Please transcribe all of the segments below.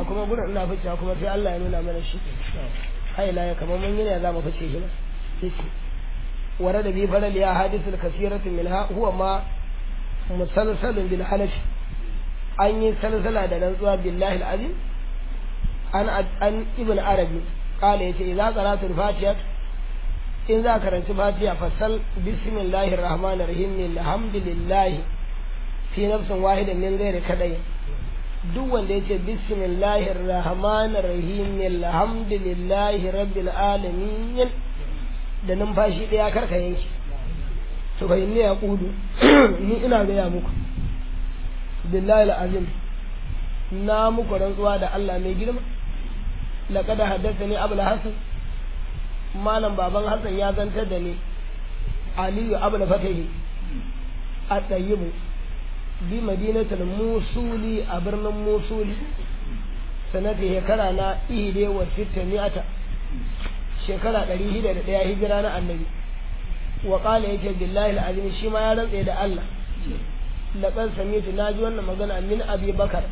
ga kuma gurin ina ficewa kuma sai Allah ya nuna mana shi hai la ya kamar mun yi ne za mu fice shi yace ورد به فلل أحاديث الكثيرة منها هو ما مسلسل بالحنف أن يسلسل هذا نزوى بالله العظيم عن عن ابن عربي قال يتي إذا قرأت الفاتحة إن ذكرت الفاتحة فصل بسم الله الرحمن الرحيم الحمد لله في نفس واحد من غير كدين duk wanda yace bismillahir rahmanir rahim alhamdulillahi rabbil alamin da numfashi ɗaya karka yanki to fa inni yaqudu ni ina gaya muku billahi alazim na muku rantsuwa da Allah mai girma laqad haddathani abul hasan malam baban hasan ya zantar da ni aliyu abul fatahi a tsayibu bi madinatul musuli a birnin musuli sanata shekara na ihide wa sitta mi'ata shekara ɗari shida da ɗaya hijira na annabi wa ƙala yake billahi al'azim shi ma ya rantse da Allah laqad samitu na ji wannan magana min abi bakar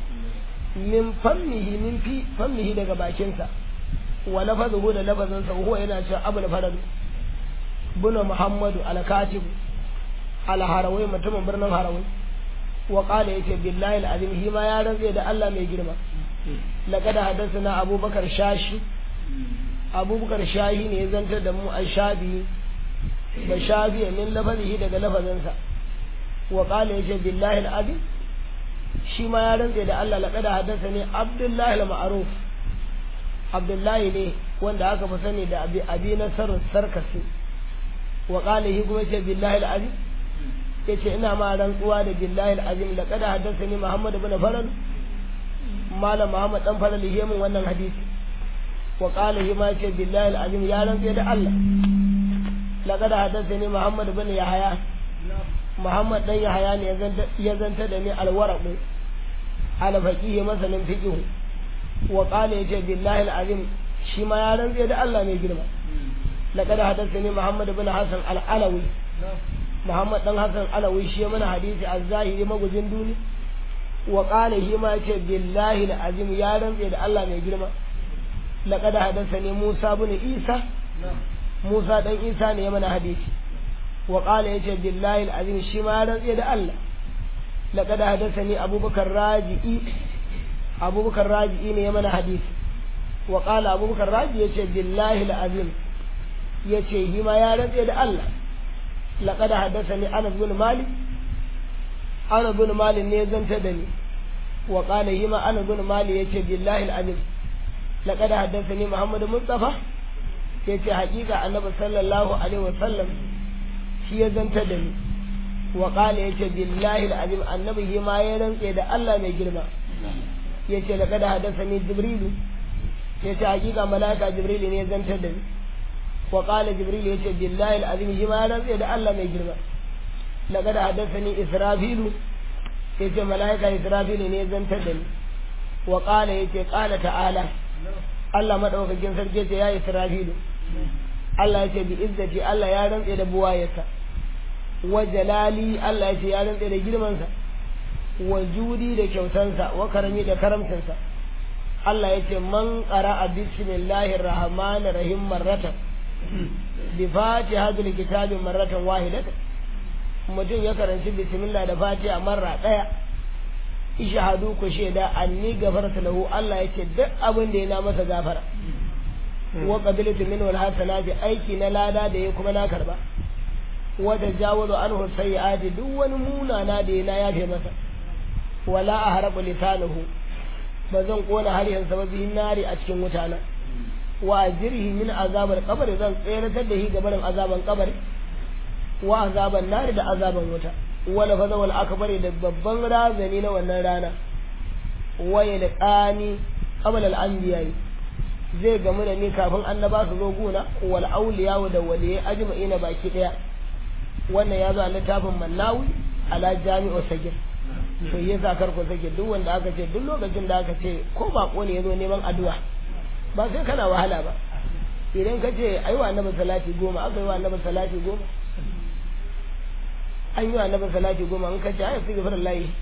min fammihi min fi fammihi daga bakinsa wa lafazuhu da lafazinsa huwa yana cewa abul farad buna muhammadu al-katib al-harawai mutumin birnin harawai wa qala yake billahi al'azim shi ma ya rantse da Allah mai girma laqad hadathana abubakar shashi abubakar shahi ne ya zantar da mu an shabi da shafi min lafazihi daga lafazinsa wa qala yace billahi al-azim shi ma ya rantse da Allah laqad haddasa ne abdullahi al-ma'ruf abdullahi ne wanda aka fi sani da abi abi nasar sarkasi wa qala hi kuma yace billahi al-azim yace ina ma rantsuwa da billahi al-azim laqad haddasa ni muhammad ibn faral malam muhammad dan faral yayin wannan hadisi وقال هما بالله العظيم يا رب يد الله لقد حدثني محمد بن يحيى محمد بن يحيى ne ya zanta da ni alwaraq ala faqih masalan fiqh wa qala yace billahi alazim shi ma ya rantsa da Allah mai girma laqad hadathani muhammad bin hasan al-alawi muhammad dan hasan alawi shi mana hadisi az-zahiri magujin duni wa qala shi ma yace billahi alazim ya rantsa da Allah mai girma لقد حدثني موسى بن عيسى موسى دان عيسى ne mana hadisi wa qala yace billahi alazim shi ma rantsi da Allah laqad hadathani abubakar raji'i abubakar raji'i ne mana hadisi wa qala abubakar raji yace billahi alazim yace shi ma ya rantsi da Allah laqad hadathani anas bin malik anas bin malik ne zanta da ni wa qala shi ma anas bin malik yace billahi alazim لقد حدثني محمد مصطفى yace hakika annabi sallallahu alaihi wasallam shi ya zanta da ni wa qala yace billahi alazim annabi shi ma ya rantse da Allah mai girma yace laqad hadathani jibril yace hakika malaika jibril ne ya zanta da ni wa qala jibril yace billahi alazim shi ma ya rantse da Allah mai girma laqad hadathani israfil yace malaika israfil ne ya zanta da ni wa qala yace qala ta'ala Allah madaukakin sarki ce ya Isra'ilu Allah ya ce bi izzati Allah ya rantse da buwayarsa wa jalali Allah ya ce ya rantse da girmansa wa judi da kyautansa wa karami da karamcinsa Allah ya ce man qara'a bismillahir rahmanir rahim marratan bi fatihatul kitabi marratan wahidatan mutum ya karanci bismillah da fatiha marra daya ishahadu ku shaida anni gafarta lahu Allah yake duk abin da yana masa gafara wa qabiltu min wal hasanati aiki na lada da ya kuma na karba wa tajawazu anhu sayyiati duk wani munana da yana yafe masa wala ahrabu lisanahu ba zan kona har yanzu ba bihin nari a cikin mutana wa ajrihi min azabar qabr zan tseratar da shi gabarin azaban kabari wa azaban nari da azaban wuta wala faza wal akbari da babban razani na wannan rana waye da qani qabla al anbiya zai gamu da ni kafin annaba su zo guna wal awliya da waliyai ajma'ina baki daya wannan ya zo a littafin mannawi ala jami'u sagir to yasa kar ku sake duk wanda aka ce duk lokacin da aka ce ko bako ne yazo neman addu'a ba sai kana wahala ba idan ka ce ayi wa annabi salati goma aka yi wa annabi salati goma an yi wa annabi salati goma an kace ai sai gafara layi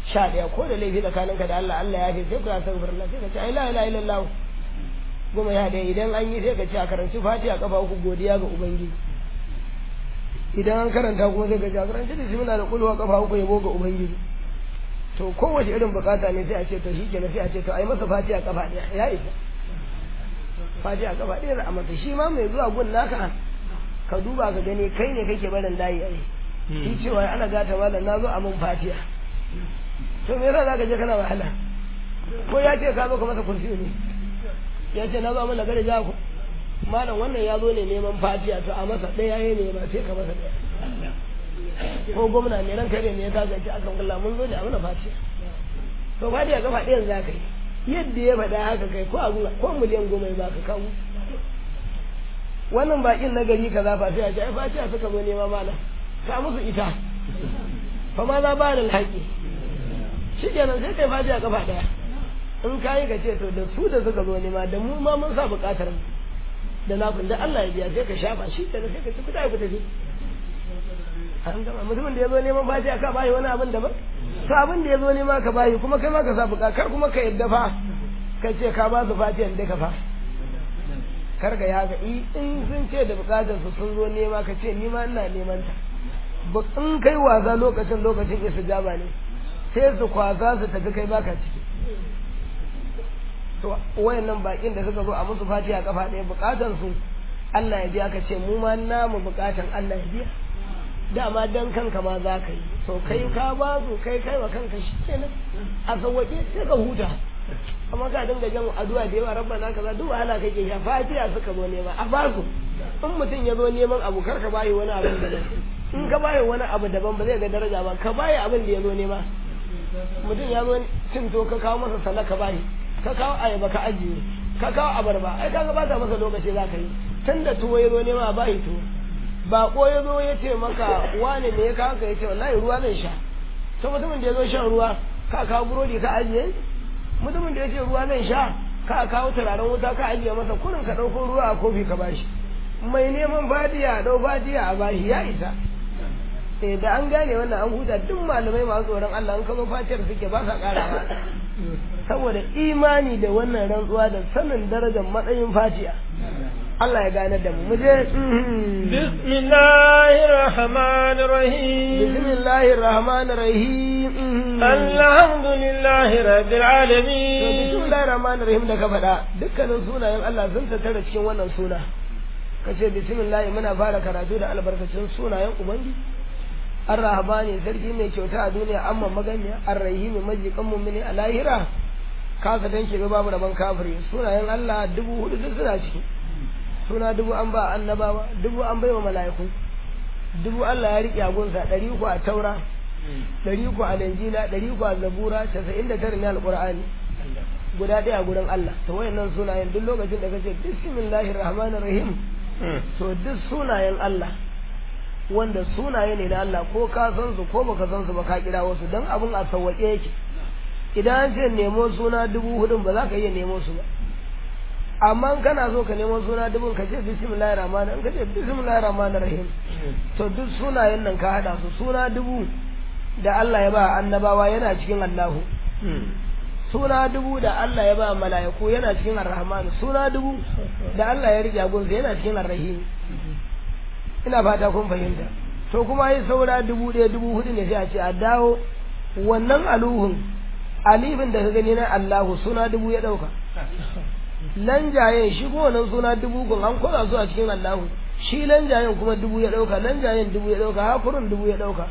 sha ɗaya ko da laifi tsakaninka da Allah Allah ya fi sai ku ya san furna sai ka ce ai la ilaha illallah goma ya ɗaya idan an yi sai ka ce a karanci fatiha kafa uku godiya ga ubangiji idan an karanta kuma sai ka ce a karanci bismillah da kulwa kafa uku yabo ga ubangiji to kowace irin bukata ne sai a ce to shi kenan sai a ce to ai masa fatiha kafa ɗaya ya isa fatiha kafa ɗaya za a masa shi ma mai zuwa gun naka ka duba ka gani kai ne kake barin layi ai shi cewa ana gata malam na zo a mun fatiha to me yasa zaka je kana wahala ko ya ce ka zo ka masa kursi ne ya ce na zo mun daga da jaku malam wannan ya zo ne neman fatiha to a masa ɗaya ya ne ba sai ka masa ɗaya ko gwamna ne ran kare ne ya kaga ci akan kula mun zo ne a mana fatiha to fatiha kafa ɗayan za ka yi yadda ya faɗa haka kai ko abu ko miliyan goma ya baka kawo wannan bakin na gari kaza fa sai a ce ai fatiha suka zo nema malam ka musu ita fa ma za ba da alhaƙi shi kenan sai kai fatiha kafa ɗaya in ka yi ka ce to da su da suka zo nema da mu ma mun sa buƙatar da na da Allah ya biya sai ka shafa shi kenan sai ka ci kuɗa ku tafi an gama mutumin da ya zo neman fatiha ka bayi wani abin daban to abin da ya zo nema ka bayi kuma kai ma ka sa buƙatar kar kuma ka yadda fa ka ce ka ba su fatiha da ka fa kar ga ya ga in sun ce da buƙatar su sun zo nema ka ce ni ma ina neman ta in kai wasa lokacin lokacin istijaba ne sai su kwasa su tafi kai baka ciki to wayannan bakin da suka zo a musu fatiha kafa ɗaya bukatan su Allah ya biya ka ce mu ma namu bukatan Allah ya biya dama dan kanka ma za ka yi so kai ka ba su kai kai wa kanka shi kenan a sauwaƙe sai ka huta amma ka dinga jan addu'a da yawa rabbana kaza duk wahala kake sha fatiha suka zo nema a ba su in mutum ya zo neman abu kar ka bayi wani abin da in ka bayi wani abu daban ba zai ga daraja ba ka bayi abin da ya zo nema mutum ya zo cin to ka kawo masa sallah ka bayi ka kawo ayaba ka ajiye ka kawo abarba ai kaga ba ta masa lokaci za ka yi tun da tuwo ya zo nema a bayi tuwo bako ya zo ya ce maka wane ne ya kawo ka ya ce wallahi ruwa zan sha to mutumin da ya zo shan ruwa ka kawo burodi ka ajiye mutumin da ya ce ruwa zan sha ka kawo turaren wuta ka ajiye masa kurin ka ɗauko ruwa a kofi ka bashi mai neman fadiya dau fadiya a bashi ya isa eh da an gane wannan an huta duk malamai masu tsoron Allah an kazo fatiyar suke ba sa karawa saboda imani da wannan rantsuwa da sanin darajar matsayin fatiya Allah ya gane da mu mu je bismillahir rahmanir rahim bismillahir rahmanir rahim alhamdulillahi rabbil alamin to bismillahir rahmanir rahim da ka faɗa dukkanin sunayen Allah sun tattara cikin wannan suna kace bismillah muna fara karatu da albarkacin sunayen ubangiji ar-rahmani sarki mai kyauta a duniya amma maganiya ar-rahimi majikan mu'mini a lahira kasa danke ga babu rabon kafiri sunayen Allah dubu hudu duk suna ciki suna dubu an ba annabawa dubu an bai wa mala'iku dubu Allah ya riƙe agunsa ɗari uku a taura ɗari uku a linjila ɗari uku a zabura casa'in da tara ne alƙur'ani guda ɗaya a gurin Allah to wayannan sunayen duk lokacin da kace bismillahir rahmanir rahim to duk sunayen Allah wanda sunaye ne na Allah ko ka san su ko baka san su ba ka kira wasu dan abun a sawwake yake idan an ce nemo suna dubu hudun ba za ka iya nemo su ba amma kana so ka nemo suna dubun ka ce bismillahir rahmanir ka ce bismillahir rahmanir rahim to duk sunayen nan ka hada su suna dubu da Allah ya ba annabawa yana cikin Allahu suna dubu da Allah ya ba mala'iku yana cikin ar-rahman suna dubu da Allah ya rike gunsa yana cikin ar-rahim ina fata kun fahimta to kuma yi saura dubu ɗaya dubu hudu ne sai a ce a dawo wannan aluhun alifin da ka gani na Allahu suna dubu ya ɗauka lanjayen shi ko wannan suna dubu kun an koza su a cikin Allahu shi lanjayen kuma dubu ya ɗauka lanjayen dubu ya ɗauka hakurin dubu ya ɗauka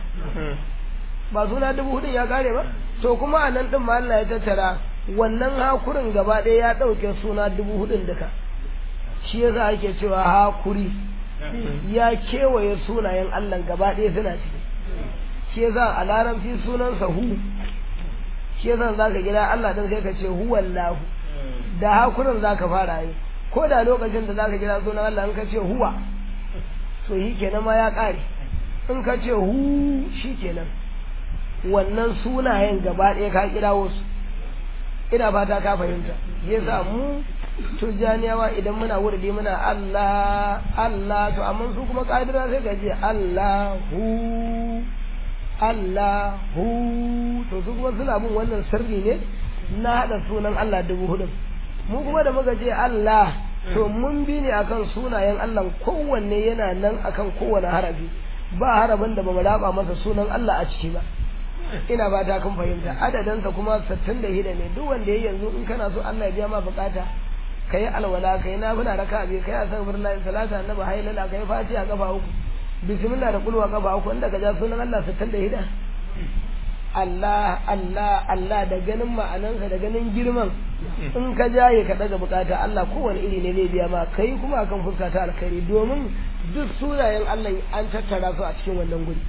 ba suna dubu hudun ya kare ba to kuma a nan ɗin ma Allah ya tattara wannan hakurin gaba ɗaya ya ɗauke suna dubu hudun duka shi yasa ake cewa hakuri ya kewaye sunayen Allah gaba ɗaya suna ciki shi yasa a larabci sunansa hu shi yasa za ka gida Allah ɗin sai ka ce huwallahu da hakurin za ka fara yi ko da lokacin da za ka gida sunan Allah in ka ce huwa to shi kenan ma ya ƙare in ka ce hu shi kenan wannan sunayen gaba ɗaya ka kira wasu ina fata ka fahimta yasa mu tujjaniyawa idan muna wurdi muna Allah Allah to amma su kuma kadira sai ka ce Allahu Allahu to su kuma suna bin wannan sirri ne na haɗa sunan Allah dubu hudu mu kuma da muka ce Allah to mun bi ne akan sunayen Allah kowanne yana nan akan kowane harafi ba harafin da ba mu raba masa sunan Allah a ciki ba ina ba ta kun fahimta adadinsa kuma 66 ne duk wanda ya yanzu in kana so Allah ya biya ma bukata kai alwala kai nafila raka bi kai astaghfirullah salata annabi haylala kai fatiha kafa uku bismillah da kulwa kafa uku inda ka ja sunan Allah 66 Allah Allah Allah da ganin ma'anansa da ganin girman in ka jaye ka daga bukata Allah kowane iri ne zai biya ma kai kuma akan fuska ta alkhairi domin duk sunayen Allah an tattara su a cikin wannan guri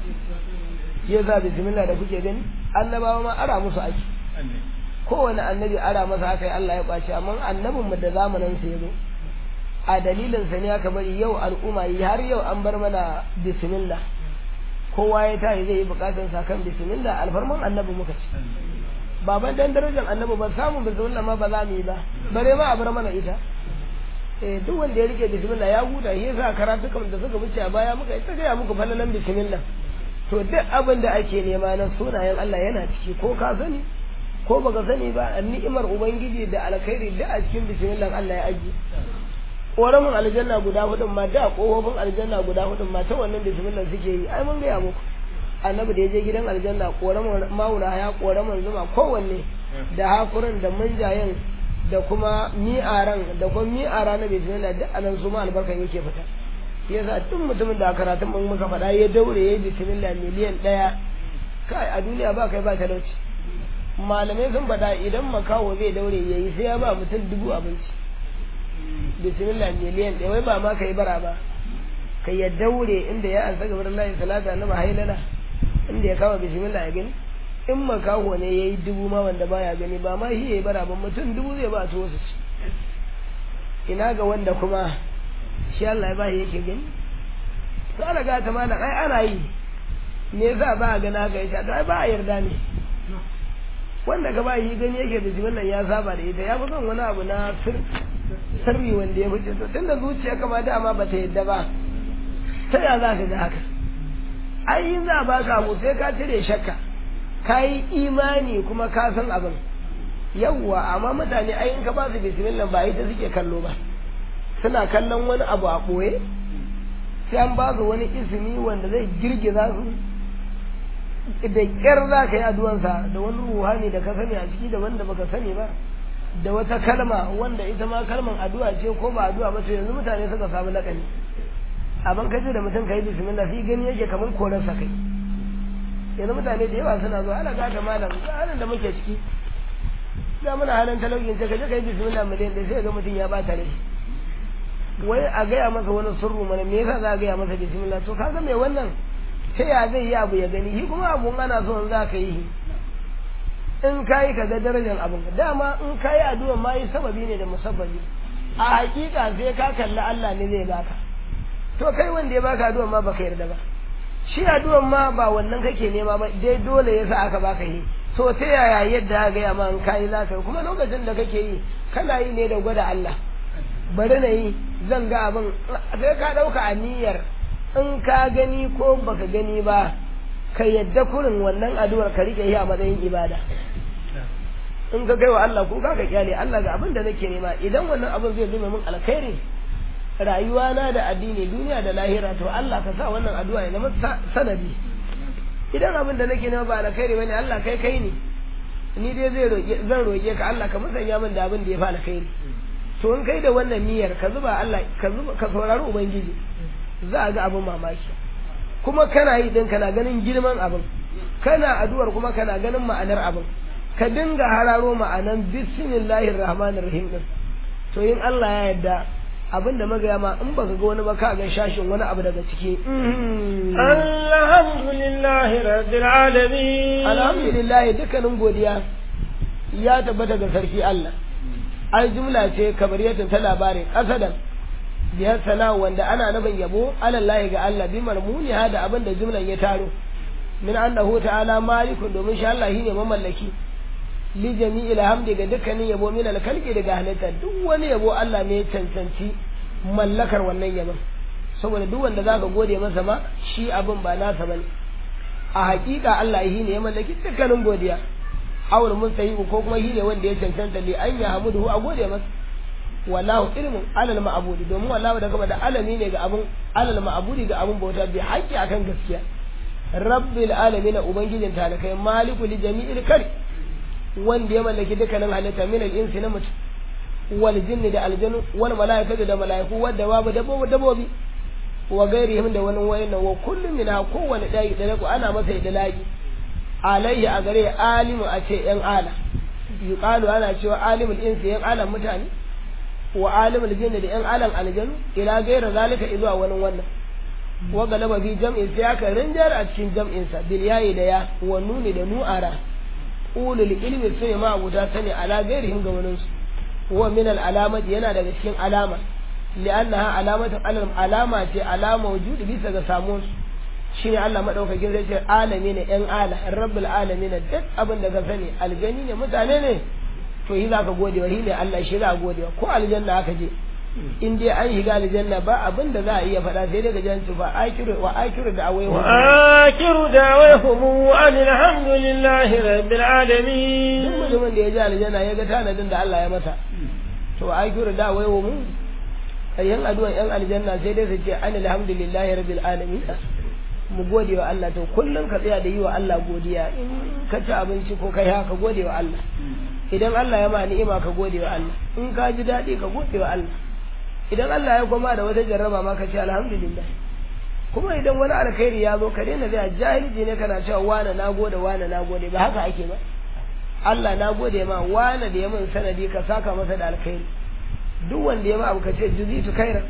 ya za bismillah da kuke gani annabawa ma ara musu aiki kowane annabi ara masa haka yi Allah ya kwace amma annabin mu da zamanin sa yazo a dalilin sa ne aka bari yau al'umma yi har yau an bar mana bismillah kowa ya tayi zai yi bukatun sa kan bismillah alfarman annabi muka ci baban dan darajar annabi ba samu bismillah ma ba za mu yi ba bare ma a bar mana ita eh duk wanda ya rike bismillah ya huta shi yasa karatukan da suka wuce a baya muka yi ta gaya muku falalan bismillah to duk abin da ake nema na sunayen Allah yana ciki ko ka sani ko baka sani ba ni'imar ubangiji da alkhairi da a cikin bismillah Allah ya ajiye ƙoramin aljanna guda hudun ma da ƙofofin aljanna guda hudun ma ta wannan bismillah suke yi ai mun gaya muku annabi da ya je gidan aljanna ƙoramin mauna ya ƙoramin zuma kowanne da hakurin da munjayen da kuma mi'aran da kuma mi'ara na bismillah duk anan su ma albarkan yake fita yasa duk mutumin da karatun mun muka faɗa ya daure ya yi bismillah miliyan ɗaya kai a duniya ba kai ba talauci malamai sun faɗa idan makaho zai daure ya yi sai ya ba mutum dubu abinci bismillah miliyan ɗaya wai ba ma ka yi bara ba ka ya daure inda ya ansa gabar layi salata na mahailala inda ya kama bismillah ya gani in makaho ne ya yi dubu ma wanda baya gani ba ma shi ya yi bara ba mutum dubu zai ba su wasu ci ina ga wanda kuma shi Allah ya ba yake gani to ana ga ta mana ai ana yi me yasa ba a gana ga ita to ai ba a yarda ne wanda ka ba yi gani yake da jimin ya saba da ita ya fi son wani abu na sirri wanda ya fice to tunda zuciya kama dama ba ta yadda ba ta ya za ka ga haka ai yin za a baka abu sai ka cire shakka ka yi imani kuma ka san abin yawwa amma mutane ai in ka ba su bismillah ba ita suke kallo ba suna kallon wani abu a ɓoye sai an ba su wani ismi wanda zai girgiza su da ƙyar za ka yi addu'ansa da wani ruhani da ka sani a ciki da wanda baka sani ba da wata kalma wanda ita ma kalman addu'a ce ko ba addu'a ba to yanzu mutane suka samu lakani abin ka ce da mutum ka yi bismillah sai gani yake kamar korarsa kai yanzu mutane da yawa suna zuwa ana gata malam ga halin da muke ciki ga muna halin talaucin ta kaje ka yi bismillah miliyan ɗaya sai ga mutum ya bata rai wai a gaya masa wani sirru mana me yasa za a gaya masa bismillah to kaga mai wannan ta ya zai yi abu ya gani shi kuma abun ana so in za ka yi in ka yi ka ga darajar abin dama in ka yi addu'a ma yi sababi ne da musabbabi a hakika sai ka kalli Allah ne zai baka to kai wanda ya baka addu'a ma baka yarda ba shi addu'a ma ba wannan kake nema ba dai dole yasa aka baka yi to ta yaya yadda ga ya ma in ka yi za ka yi kuma lokacin da kake yi kana yi ne da gwada Allah bari na yi zan ga abin sai ka ɗauka a niyyar in ka gani ko baka gani ba ka yadda kurin wannan addu'ar ka rike yi a matsayin ibada in ka kai wa Allah ko ka kyale Allah ga abin da nake nema idan wannan abin zai zama min alkhairi rayuwa na da addini duniya da lahira to Allah ka sa wannan addu'a ya zama sanadi idan abin da nake nema ba alkhairi bane Allah kai kai ne ni dai zai roƙe zan roƙe ka Allah ka musanya min da abin da ya fi alkhairi to in kai da wannan niyyar ka zuba Allah ka zuba ka saurari ubangiji za a ga abin mamaki kuma kana yi din kana ganin girman abin kana addu'ar kuma kana ganin ma'anar abin ka dinga hararo ma'anan bismillahir rahmanir rahim din to in Allah ya yarda abin da magaya ma in baka ga wani ba ka ga shashin wani abu daga ciki alhamdulillahi rabbil alamin alhamdulillah dukkanin godiya ya tabbata ga sarki Allah ai jumla ce kabariyatun ta labarin kasadan biyar sana wanda ana nufin yabo alallahi ga Allah bi marmuni da abin da jumlan ya taro min annahu ta'ala malikun domin shi Allah shine mamallaki li jami'il hamdi ga dukkanin yabo min alkalki daga halitta duk wani yabo Allah ne ya cancanci mallakar wannan yabon saboda duk wanda zaka gode masa ma shi abin ba nasa bane a hakika Allah shi ne ya mallaki dukkanin godiya awul mustahiqu ko kuma shi ne wanda ya cancanta li an yahmuduhu a gode masa wallahu ilmun alal ma'budi domin wallahu da kuma da alami ne ga abun alal ma'budi ga abun bauta bi haƙƙi akan gaskiya rabbil alamin ubangijin talakai maliku li jami'il kari wanda ya mallaki dukkanin halitta min al-insi na mutum wal jinni da aljanu wal malaikatu da malaiku wadda babu dabbobi dabbobi wa gairihim da wani wayan wa kullum min kowane dai da ku ana masa idlaqi alayhi a gare alimu a ce yan ala yuqalu ana cewa alimul insi yan alan mutane wa alimul jinni da yan alan aljanu ila gaira zalika izuwa wani wannan wa galaba fi jam'in sai aka rinjar a cikin jam'in sa bil yayi da ya wa nuni da nu'ara ulul ilmi sai ma abuta sani ala gairihim ga wani su wa min al alamati yana daga cikin alama li'annaha alamatu alama ce alama wujudi bisa ga samun su shine Allah madaukakin zai ce alami ne yan ala rabbul alamin duk abin da ka sani aljani ne mutane ne to yi zaka gode wa shi ne Allah shi za gode wa ko aljanna aka je in dai an shiga aljanna ba abin da za a iya faɗa sai dai ga janci ba akiru wa akiru da awai wa akiru da awai humu alhamdulillahi rabbil alamin duk mutumin da ya ji aljanna ya ga tanadin da Allah ya masa to akiru da awai humu ayyan addu'a yan aljanna sai dai su ce an alhamdulillahi rabbil alamin mu gode wa Allah to kullum ka tsaya da yi wa Allah godiya in ka ci abinci ko kai haka gode wa Allah idan Allah ya ma ni'ima ka gode wa Allah in ka ji daɗi ka gode wa Allah idan Allah ya goma da wata jarraba ma ka ce alhamdulillah kuma idan wani alkhairi ya zo ka daina zai jahilci ne kana cewa wane na gode wane na gode ba haka ake ba Allah na gode ma wane da ya min sanadi ka saka masa da alkhairi duk wanda ya ma abu ka ce juzitu khairan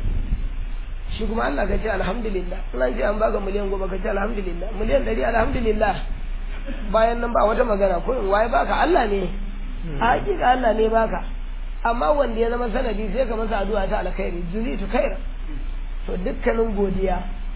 shi kuma Allah ka ce alhamdulillah in an ce an baka miliyan goma ka ce alhamdulillah miliyan ɗari alhamdulillah bayan nan ba wata magana ko in waye baka Allah ne a hakika Allah ne baka amma wanda ya zama sanadi sai ka masa addu'a ta alkhairi juzitu khaira to dukkanin godiya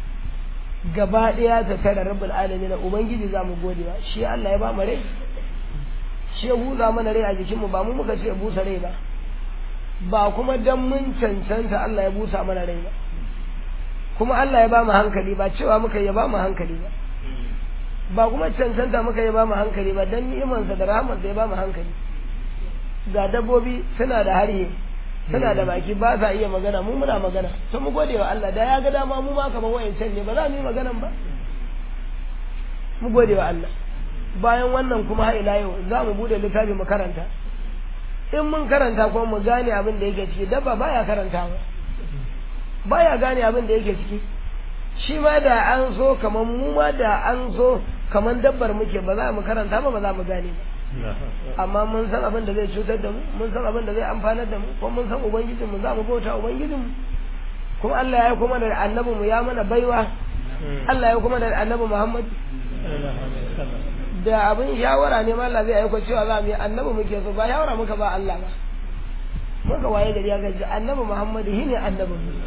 gaba daya ta tare rabbul alamin ubangiji zamu godewa shi Allah ya ba mu rai shi ya buza mana rai a jikin mu ba mu muka ce busa rai ba ba kuma dan mun cancanta Allah ya busa mana rai ba kuma Allah ya ba mu hankali ba cewa muka ya ba mu hankali ba ba kuma cancanta muka ya ba mu hankali ba dan ni'imansa da rahamarsa ya ba mu hankali ga dabbobi suna da harhe suna da baki ba sa iya magana mu muna magana to mu gode wa Allah da ya ga dama mu ma kamar wayancan ne ba za mu yi maganan ba mu gode wa Allah bayan wannan kuma har ila yau za mu bude littafi mu karanta in mun karanta kuma mu gane abin da yake ciki dabba baya karantawa baya gane abin da yake ciki shi ma da an so kamar mu ma da an so kamar dabbar muke ba za mu karanta ba ba za mu gane ba amma mun san abin da zai cutar da mu mun san abin da zai amfanar da mu kuma mun san ubangijin mu za mu bauta ubangijin mu kuma Allah ya kuma da annabi mu ya mana baiwa Allah ya kuma da annabi Muhammad da abin shawara ne ma Allah zai aiko cewa za mu yi annabi muke so ba shawara muka ba Allah ba muka waye gari ya gaji annabi Muhammad shi ne annabin mu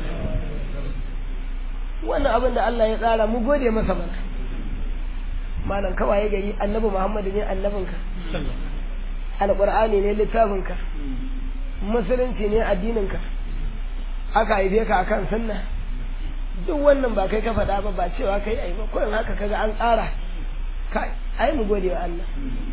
wannan abin da Allah ya tsara mu gode masa mana malam kawaye gari annabi Muhammad ne annabinka alqur'ani ne littafinka musulunci ne addininka aka haife ka akan sunna duk wannan ba kai ka faɗa ba ba cewa kai ai ba kullum haka kaga an tsara kai ai mu gode wa Allah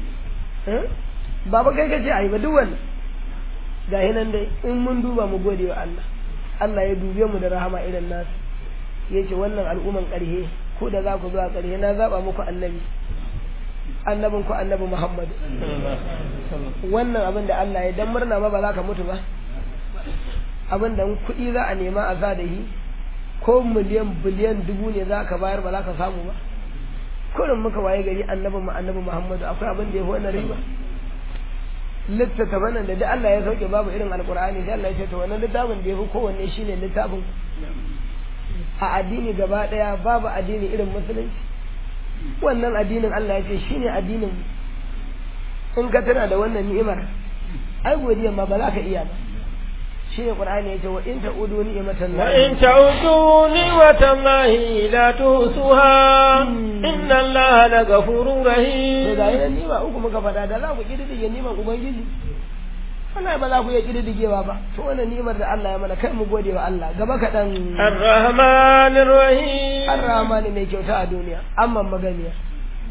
ba ba kai kace ai ba duk wannan ga hinan dai in mun duba mu gode wa Allah Allah ya dube mu da rahama irin nasu yace wannan al'umman ƙarhe ko da za ku zuwa ƙarhe na zaba muku annabi annabin ku annabi Muhammad wannan abin da Allah ya dan murna ma ba za ka mutu ba abin da kuɗi za a nema a sa da shi ko miliyan biliyan dubu ne za ka bayar ba za ka samu ba kurin muka waye gari annabi mu annabi Muhammad akwai abin da ya fi wannan riba littattafan nan da duk Allah ya sauke babu irin alkur'ani sai Allah ya ce to wannan littafin da ya fi kowanne shine littafin a addini gaba daya babu addini irin musulunci wannan addinin Allah ya ce shine addinin in ka tana da wannan ni'imar ai godiya ma ba za ka iya ba shine qur'ani ya ce wa in ta'udu ni'matan wa in ta'udu ni'matan lahi la tusuha inna allaha la ghafurur rahim to ga yana nima uku muka fada da za ku kididdige niman ubangiji wallahi ba za ku iya kididdigewa ba to wannan nimar da Allah ya mana kai mu gode wa Allah gaba kaɗan ar-rahmanir rahim ar-rahmani mai kyauta a duniya amma maganiya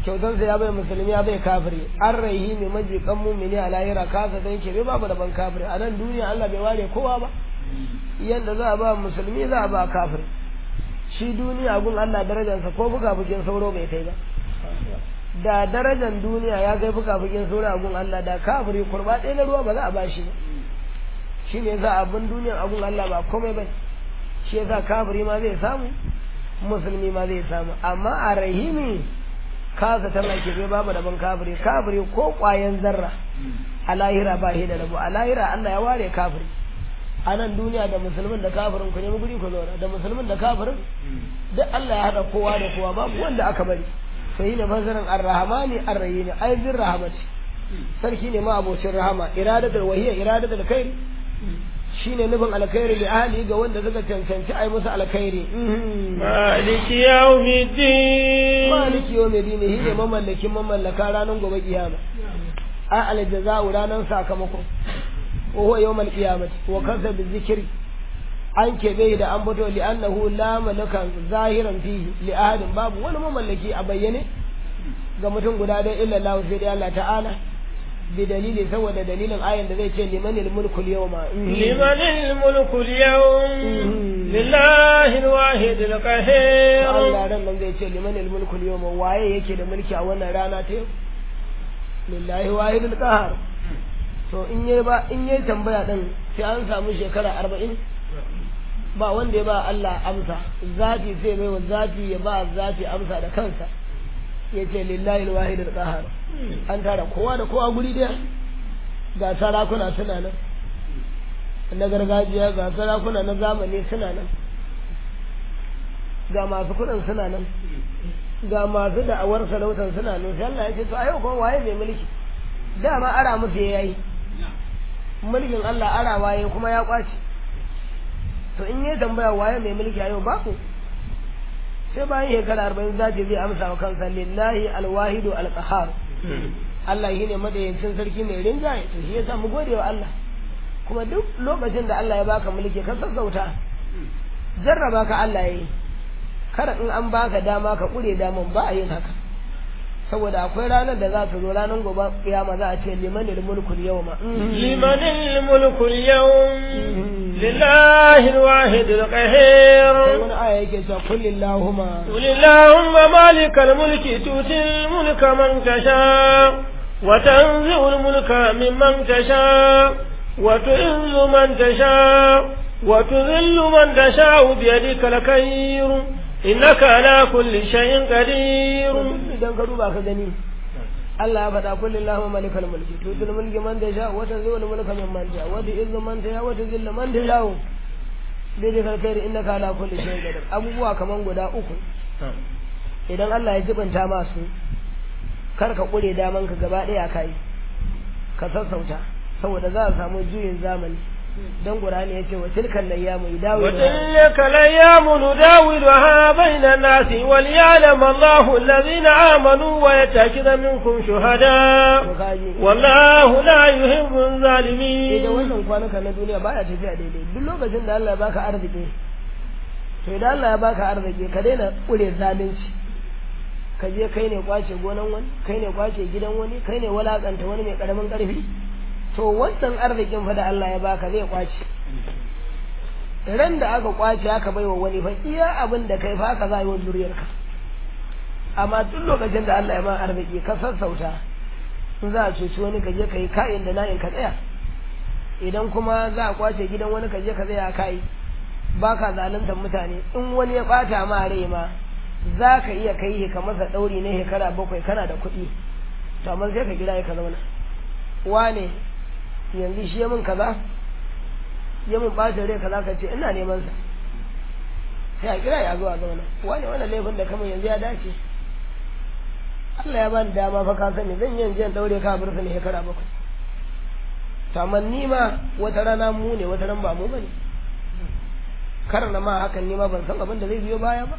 kyautansa ya bai musulmi ya bai kafiri an raihi mai majikan mumini a lahira kasa dan ke bai babu daban kafiri a nan duniya Allah bai ware kowa ba yanda za a ba musulmi za a ba kafiri shi duniya gun Allah darajarsa ko fuka fukin sauro bai kai ba da darajar duniya ya kai fuka fukin sauro a gun Allah da kafiri kurba ɗaya na ruwa ba za a ba shi ba shi ne za abin duniyan a gun Allah ba komai ba shi yasa kafiri ma zai samu musulmi ma zai samu amma a rahimi kasa tana ke bai babu daban kafiri kafiri ko kwayan zarra a lahira ba shi da rabu a lahira Allah ya ware kafiri a nan duniya da musulmin da kafirin ku nemi guri ku zauna da musulmin da kafirin duk Allah ya haɗa kowa da kowa babu wanda aka bari sai ne fasarin ar-rahmani ar-rahimi ai zin rahamati sarki ne ma abocin rahama iradatul wahiyya iradatul khair shine nufin alkhairi li ahli ga wanda suka cancanci ai musu alkhairi maliki yawmiddin maliki yawmiddin shine mamallakin mamallaka ranar gobe kiyama a aljaza'u ranar sakamako wa huwa yawmal qiyamati wa kaza bi zikri an kebe da an bato li annahu la malakan zahiran fihi li ahadin babu wani mamallaki a bayyane ga mutum guda da illa Allah sai dai Allah ta'ala بدليل سوى دليل آية الذي يقول لمن الملك اليوم لمن الملك اليوم لله الواحد القهير الله رن من زي يقول لمن الملك اليوم وايه yake da mulki a wannan rana ta yau lillahi wahidul qahar to in yayi ba in yayi tambaya din sai an samu shekara 40 ba wanda ya ba Allah amsa zati sai bai wa zati ya ba zati amsa da kansa yace lillahi alwahidul qahar an tara kowa da kowa guri daya ga sarakuna suna nan na gargajiya ga sarakuna na zamani suna nan ga masu kudin suna nan ga masu da'awar sarautar suna nan sai Allah ya ce to a yau kuma waye mai mulki dama ara musu yayi mulkin Allah ara waye kuma ya kwace to in yi tambaya waye mai mulki a yau ba ku sai bayan shekara arba'in za zai amsa wa kansa lillahi alwahidu alqahar Allah shi ne madayancin sarki mai rinjaye to shi yasa mu gode wa Allah kuma duk lokacin da Allah ya baka mulki ka sassauta jarraba ka Allah yayi kada in an baka dama ka kure daman ba a yin haka saboda akwai ranar da za ta zo ranar gobe kiyama za a ce liman mulku yawma liman mulku yawm lillahi alwahid alqahir wani aya yake cewa kullillahumma qulillahumma malikal mulki tutil mulka man tasha wa tanzi'ul mulka mimman tasha wa tu'izzu man tasha wa tudhillu man tasha bi yadika alkhayr innaka ala kulli shay'in qadir idan ka duba ka gani Allah ya faɗa kullu Allahu malikal mulki tutul mulki man da sha wa tanzilul mulka min man sha wa tu'izzu man sha wa tuzillu man sha bi da kalkairi innaka ala kulli shay'in qadir abubuwa kaman guda uku idan Allah ya jibanta masu kar ka kure daman ka gaba daya kai ka sassauta saboda za a samu juyin zamani dan Qur'ani yace wa tilkal layyamu yudawilu wa tilkal layyamu nudawiluha bainan nasi wal ya'lam Allahu alladhina amanu wa yattakhidha minkum shuhada wallahu la yuhibbu zalimin idan wannan kwanuka na duniya baya tafiya daidai duk lokacin da Allah ya baka arziki to idan Allah ya baka arziki ka daina kure zalunci ka je kai ne kwace gonan wani kai ne kwace gidan wani kai ne walakanta wani mai karamin karfi to wannan arzikin fa da Allah ya baka zai kwace ran da aka kwace aka baiwa wani fa iya abin da kai fa ka za yi wa zuriyarka amma duk lokacin da Allah ya ma arziki ka sassauta in za a cuci wani ka je ka yi ka'in da na'in ka tsaya idan kuma za a kwace gidan wani ka je ka tsaya kai ba ka zaluntar mutane in wani ya bata ma rai ma za ka iya kai ka masa ɗauri na shekara bakwai kana da kuɗi to amma sai ka gida ka zauna wane yanzu shi ya min kaza ya min ɓata rai kaza ka ce ina neman sa sai a kira ya zo a zauna wane wannan laifin da kamar yanzu ya dace Allah ya bani dama fa ka sani zan yi jiyan daure ka bursa ne shekara bakwai to amma ni ma wata rana mu ne wata ran ba mu bane kar na ma hakan ni ma ban san abin da zai biyo baya ba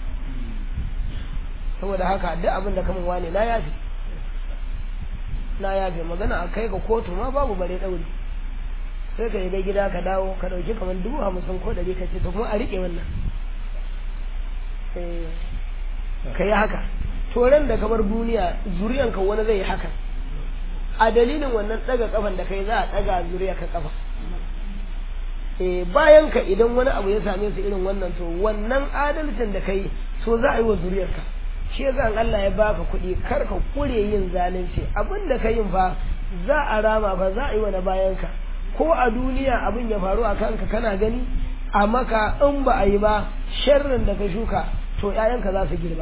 saboda haka duk abin da kamun wane na yafe na yafe magana a kai ga kotu ma babu bare dauri sai ka yi ga gida ka dawo ka dauki kamar dubu hamsin ko ɗari ka ce to kuma a riƙe wannan ka yi haka to ran da ka bar duniya zuriyanka wani zai yi haka a dalilin wannan daga kafan da kai za a daga zuriya ka kafa eh bayan ka idan wani abu ya same su irin wannan to wannan adalcin da kai so za a yi wa zuriyarka shi yasa Allah ya baka kuɗi kar ka kure yin zalunci abin da ka yin fa za a rama fa za a yi wa na bayan ka ko a duniya abin ya faru a kanka kana gani a maka in ba a yi ba sharrin da ka shuka to ƴaƴanka za su girba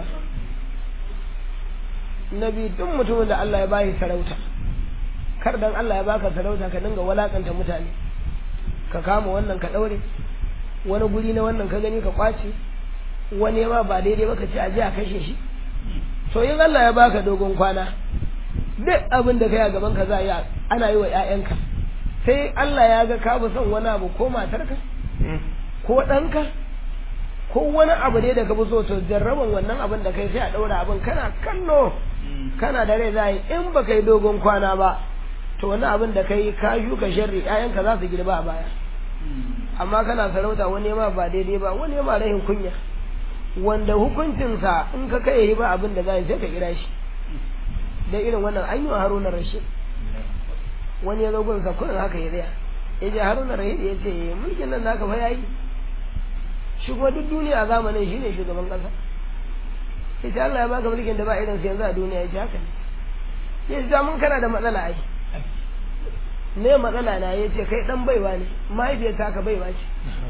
nabi duk mutumin da Allah ya bayi sarauta kar dan Allah ya baka sarauta ka dinga walakanta mutane ka kama wannan ka daure wani guri na wannan ka gani ka kwace wani ma ba daidai ba ka ce aje a kashe shi to in Allah ya baka dogon kwana duk abin da kai a gaban ka za yi ana yi wa ƴaƴanka sai Allah ya ga ka fi son wani abu ko matarka ko ɗanka ko wani abu dai da ka fi so to jarraban wannan abin da kai sai a ɗaura abin kana kallo kana da rai za yi in ba kai dogon kwana ba to wani abin da kai ka shuka sharri ƴaƴanka za su girba a baya amma kana sarauta wani ma ba daidai ba wani ma rahin kunya wanda hukuncinsa in ka kai yi ba abin da za sai ka kira shi da irin wannan an yi wa haruna rashid wani ya zo gunsa kurin haka ya tsaya ya je haruna rashid ya ce mulkin nan naka fa yayi shi kuma duk duniya a zamanin shi ne shugaban kasa ya ce Allah ya baka mulkin da ba irin sa yanzu a duniya ya ce haka ne ya ce mun kana da matsala ai ne matsala na ya ce kai dan baiwa ne mahaifiyar ta ka baiwa ce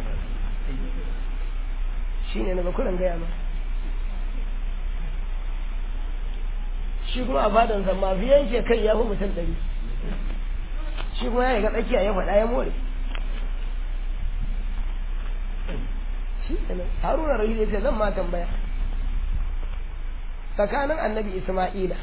shi ne na bakuran gaya ma shi kuma a fadansa mafi yanke kai ya fi mutum ɗari shi kuma ya ga tsakiya ya faɗa ya more shi ne haruna rahil ya ce zan ma tambaya tsakanin annabi isma'ila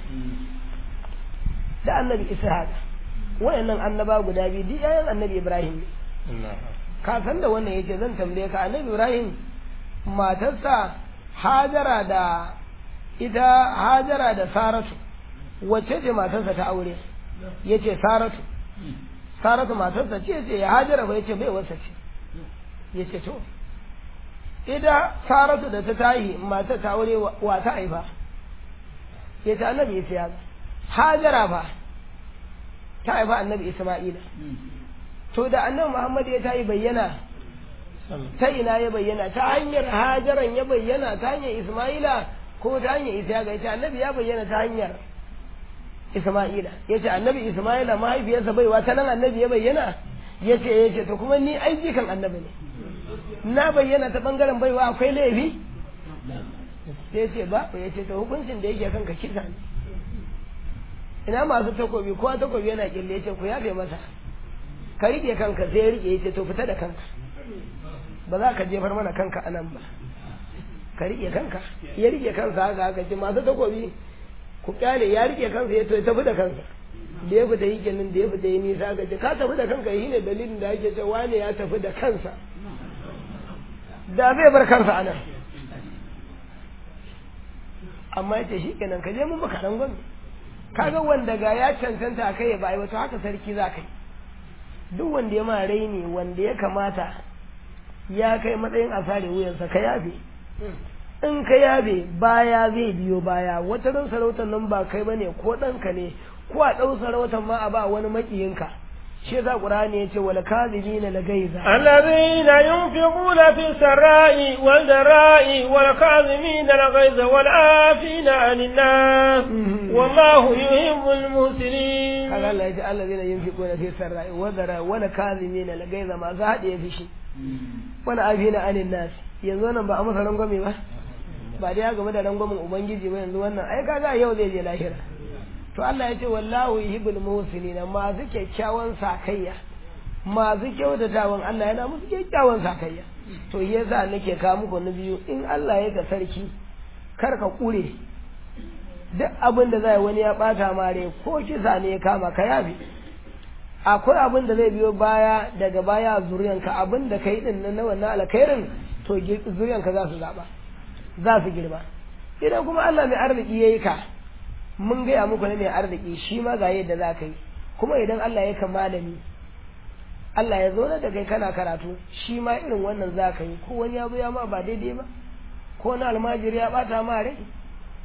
da annabi ishaq wayannan annaba guda biyu duk yayan annabi ibrahim ne ka san da wannan yace zan tambaye ka annabi ibrahim matarsa hajara da ita hajara da saratu wacce ce matarsa ta aure yace saratu saratu matarsa ce ce ya hajara ba yace bai wasa ce yace to ita saratu da ta tahi matar ta aure wa ta haifa yace annabi yace ya hajara fa ta haifa annabi isma'ila to da annabi muhammad ya tayi bayyana ta ina ya bayyana ta hanyar hajaran ya bayyana ta hanyar isma'ila ko ta hanyar isa ga ita annabi ya bayyana ta hanyar isma'ila ya ce annabi isma'ila mahaifiyarsa baiwa ta nan annabi ya bayyana ya ce ya ce to kuma ni aiki kan annabi ne na bayyana ta bangaren baiwa akwai laifi ya ce ba ya ce to hukuncin da yake kanka kisa ne ina masu takobi kowa takobi yana kille ya ce ku yafe masa ka rike kanka sai ya rike ya ce to fita da kanka ba za ka jefar mana kanka a nan ba ka rike kanka ya rike kansa haka haka ce masu takobi ku kyale ya rike kansa ya tafi da kansa da ya fita yi kenan da ya fita yi nisa haka ce ka tafi da kanka shi ne dalilin da ake ce wane ya tafi da kansa da zai bar kansa a nan amma ya ce shi kenan ka je mun baka ran gwamnati kaga wanda ga ya cancanta kai ya bai wato haka sarki za ka yi duk wanda ya ma raini wanda ya kamata ya kai matsayin a sare wuyansa ka yafe in ka yabe baya zai biyo baya wata ran sarautar nan ba kai bane ko ɗanka ne ko a ɗau sarautar ma a ba wani makiyinka shi yasa qur'ani yace wal kadhibina la gaiza alladhina yunfiquna fi sarai wal darai wal kadhibina la gaiza wal afina 'anil nas wallahu yuhibbul muhsinin kaga Allah yace alladhina yunfiquna fi sarai wal darai wal kadhibina la gaiza ma za hade fishi wal afina 'anil nas yanzu nan ba a masa rangwame ba ba dai ya game da rangwamen ubangiji ba yanzu wannan ai kaga yau zai je lahira to Allah ya ce wallahu yuhibbul muhsinin masu kyakkyawan sakayya masu kyautatawan Allah yana musu kyakkyawan sakayya to yasa nake ka muku na biyu in Allah ya ga sarki kar ka kure duk abin da zai wani ya bata mare ko kisa ne ya kama ka yafi akwai abin da zai biyo baya daga baya zuriyanka abin da kai din na wannan alkhairin to zuriyanka za su zaba za su girma idan kuma Allah mai arziki yayi ka mun gaya muku ne mai arziki shi ma ga yadda za ka yi kuma idan Allah ya ka malami Allah ya zo da kai kana karatu shi ma irin wannan za ka yi ko wani ya zo ya ma ba daidai ba ko wani almajiri ya bata ma rai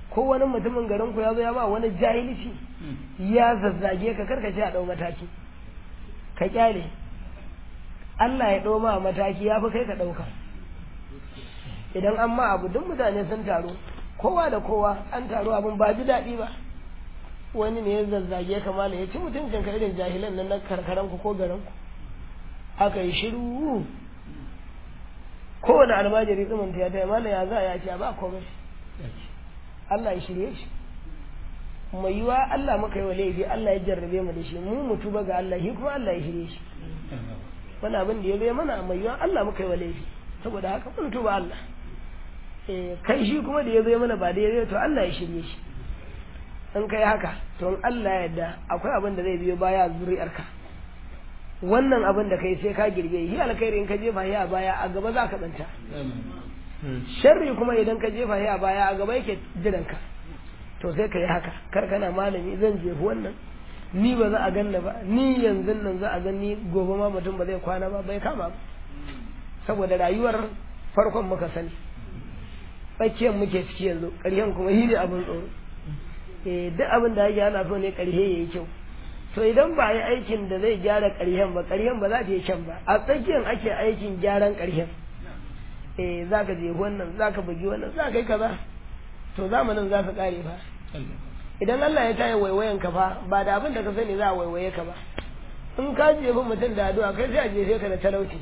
ko wani mutumin garin ku ya zo ya ba wani jahilci ya zazzage ka karka ce a dau mataki ka kyale Allah ya ɗau ma mataki ya fi kai ka ɗauka idan an ma abu duk mutane sun taru kowa da kowa an taru abin ba ji daɗi ba wani ne ya zazzage ka mala ya ci mutuncin ka irin jahilan nan na karkaran ku ko garin ku aka yi shiru kowane almajiri tsimin ta ya taya mala ya za ya ce ba komai Allah ya shirye shi mai yiwa Allah muka yi wa laifi Allah ya jarrabe mu da shi mu mutu ba ga Allah shi kuma Allah ya shirye shi wani abin da ya zai mana mai yiwa Allah muka yi wa laifi saboda haka mun tuba Allah kai shi kuma da ya zai mana ba da ya zai to Allah ya shirye shi in kai haka to in Allah ya yarda akwai abin da zai biyo baya zuri'arka wannan abin da kai sai ka girbe shi alkhairi in ka jefa shi a baya a gaba za ka tsanta sharri kuma idan ka jefa shi a baya a gaba yake jiranka to sai ka yi haka kar kana malami zan jefi wannan ni ba za a ganna ba ni yanzu nan za a gani gobe ma mutum ba zai kwana ba bai kama ba saboda rayuwar farkon muka sani tsakiyar muke ciki yanzu ƙarshen kuma shi ne abin tsoro eh duk abin da ake ana so ne ƙarshe ya yi kyau to idan ba yi aikin da zai gyara ƙarshen ba ƙarshen ba za ta yi kyan ba a tsakiyar ake aikin gyaran ƙarshen eh za ka je wannan za ka bugi wannan za ka yi kaza to zamanin za ka ƙare fa idan Allah ya tayi waiwayen ka fa ba da abin da ka sani za a waiwaye ka ba in ka jefi mutum da addu'a kai sai a jefe ka da talauci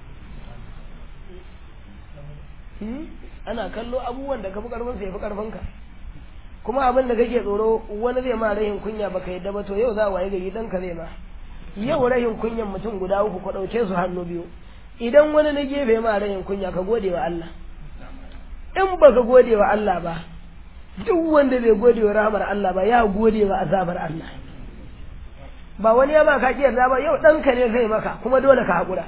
ana kallo abubuwan da ka fi karfin sa ya fi karfin ka kuma abin da kake tsoro wani zai ma rahin kunya baka yadda ba to yau za a waye gari dan ka zai ma yau rahin kunyan mutum guda uku ku dauke su hannu biyu idan wani na gefe ma rahin kunya ka gode wa Allah in baka gode wa Allah ba duk wanda bai gode wa rahmar Allah ba ya gode wa azabar Allah ba wani ya ma ka kiyarda ba yau ɗanka ne zai maka kuma dole ka haƙura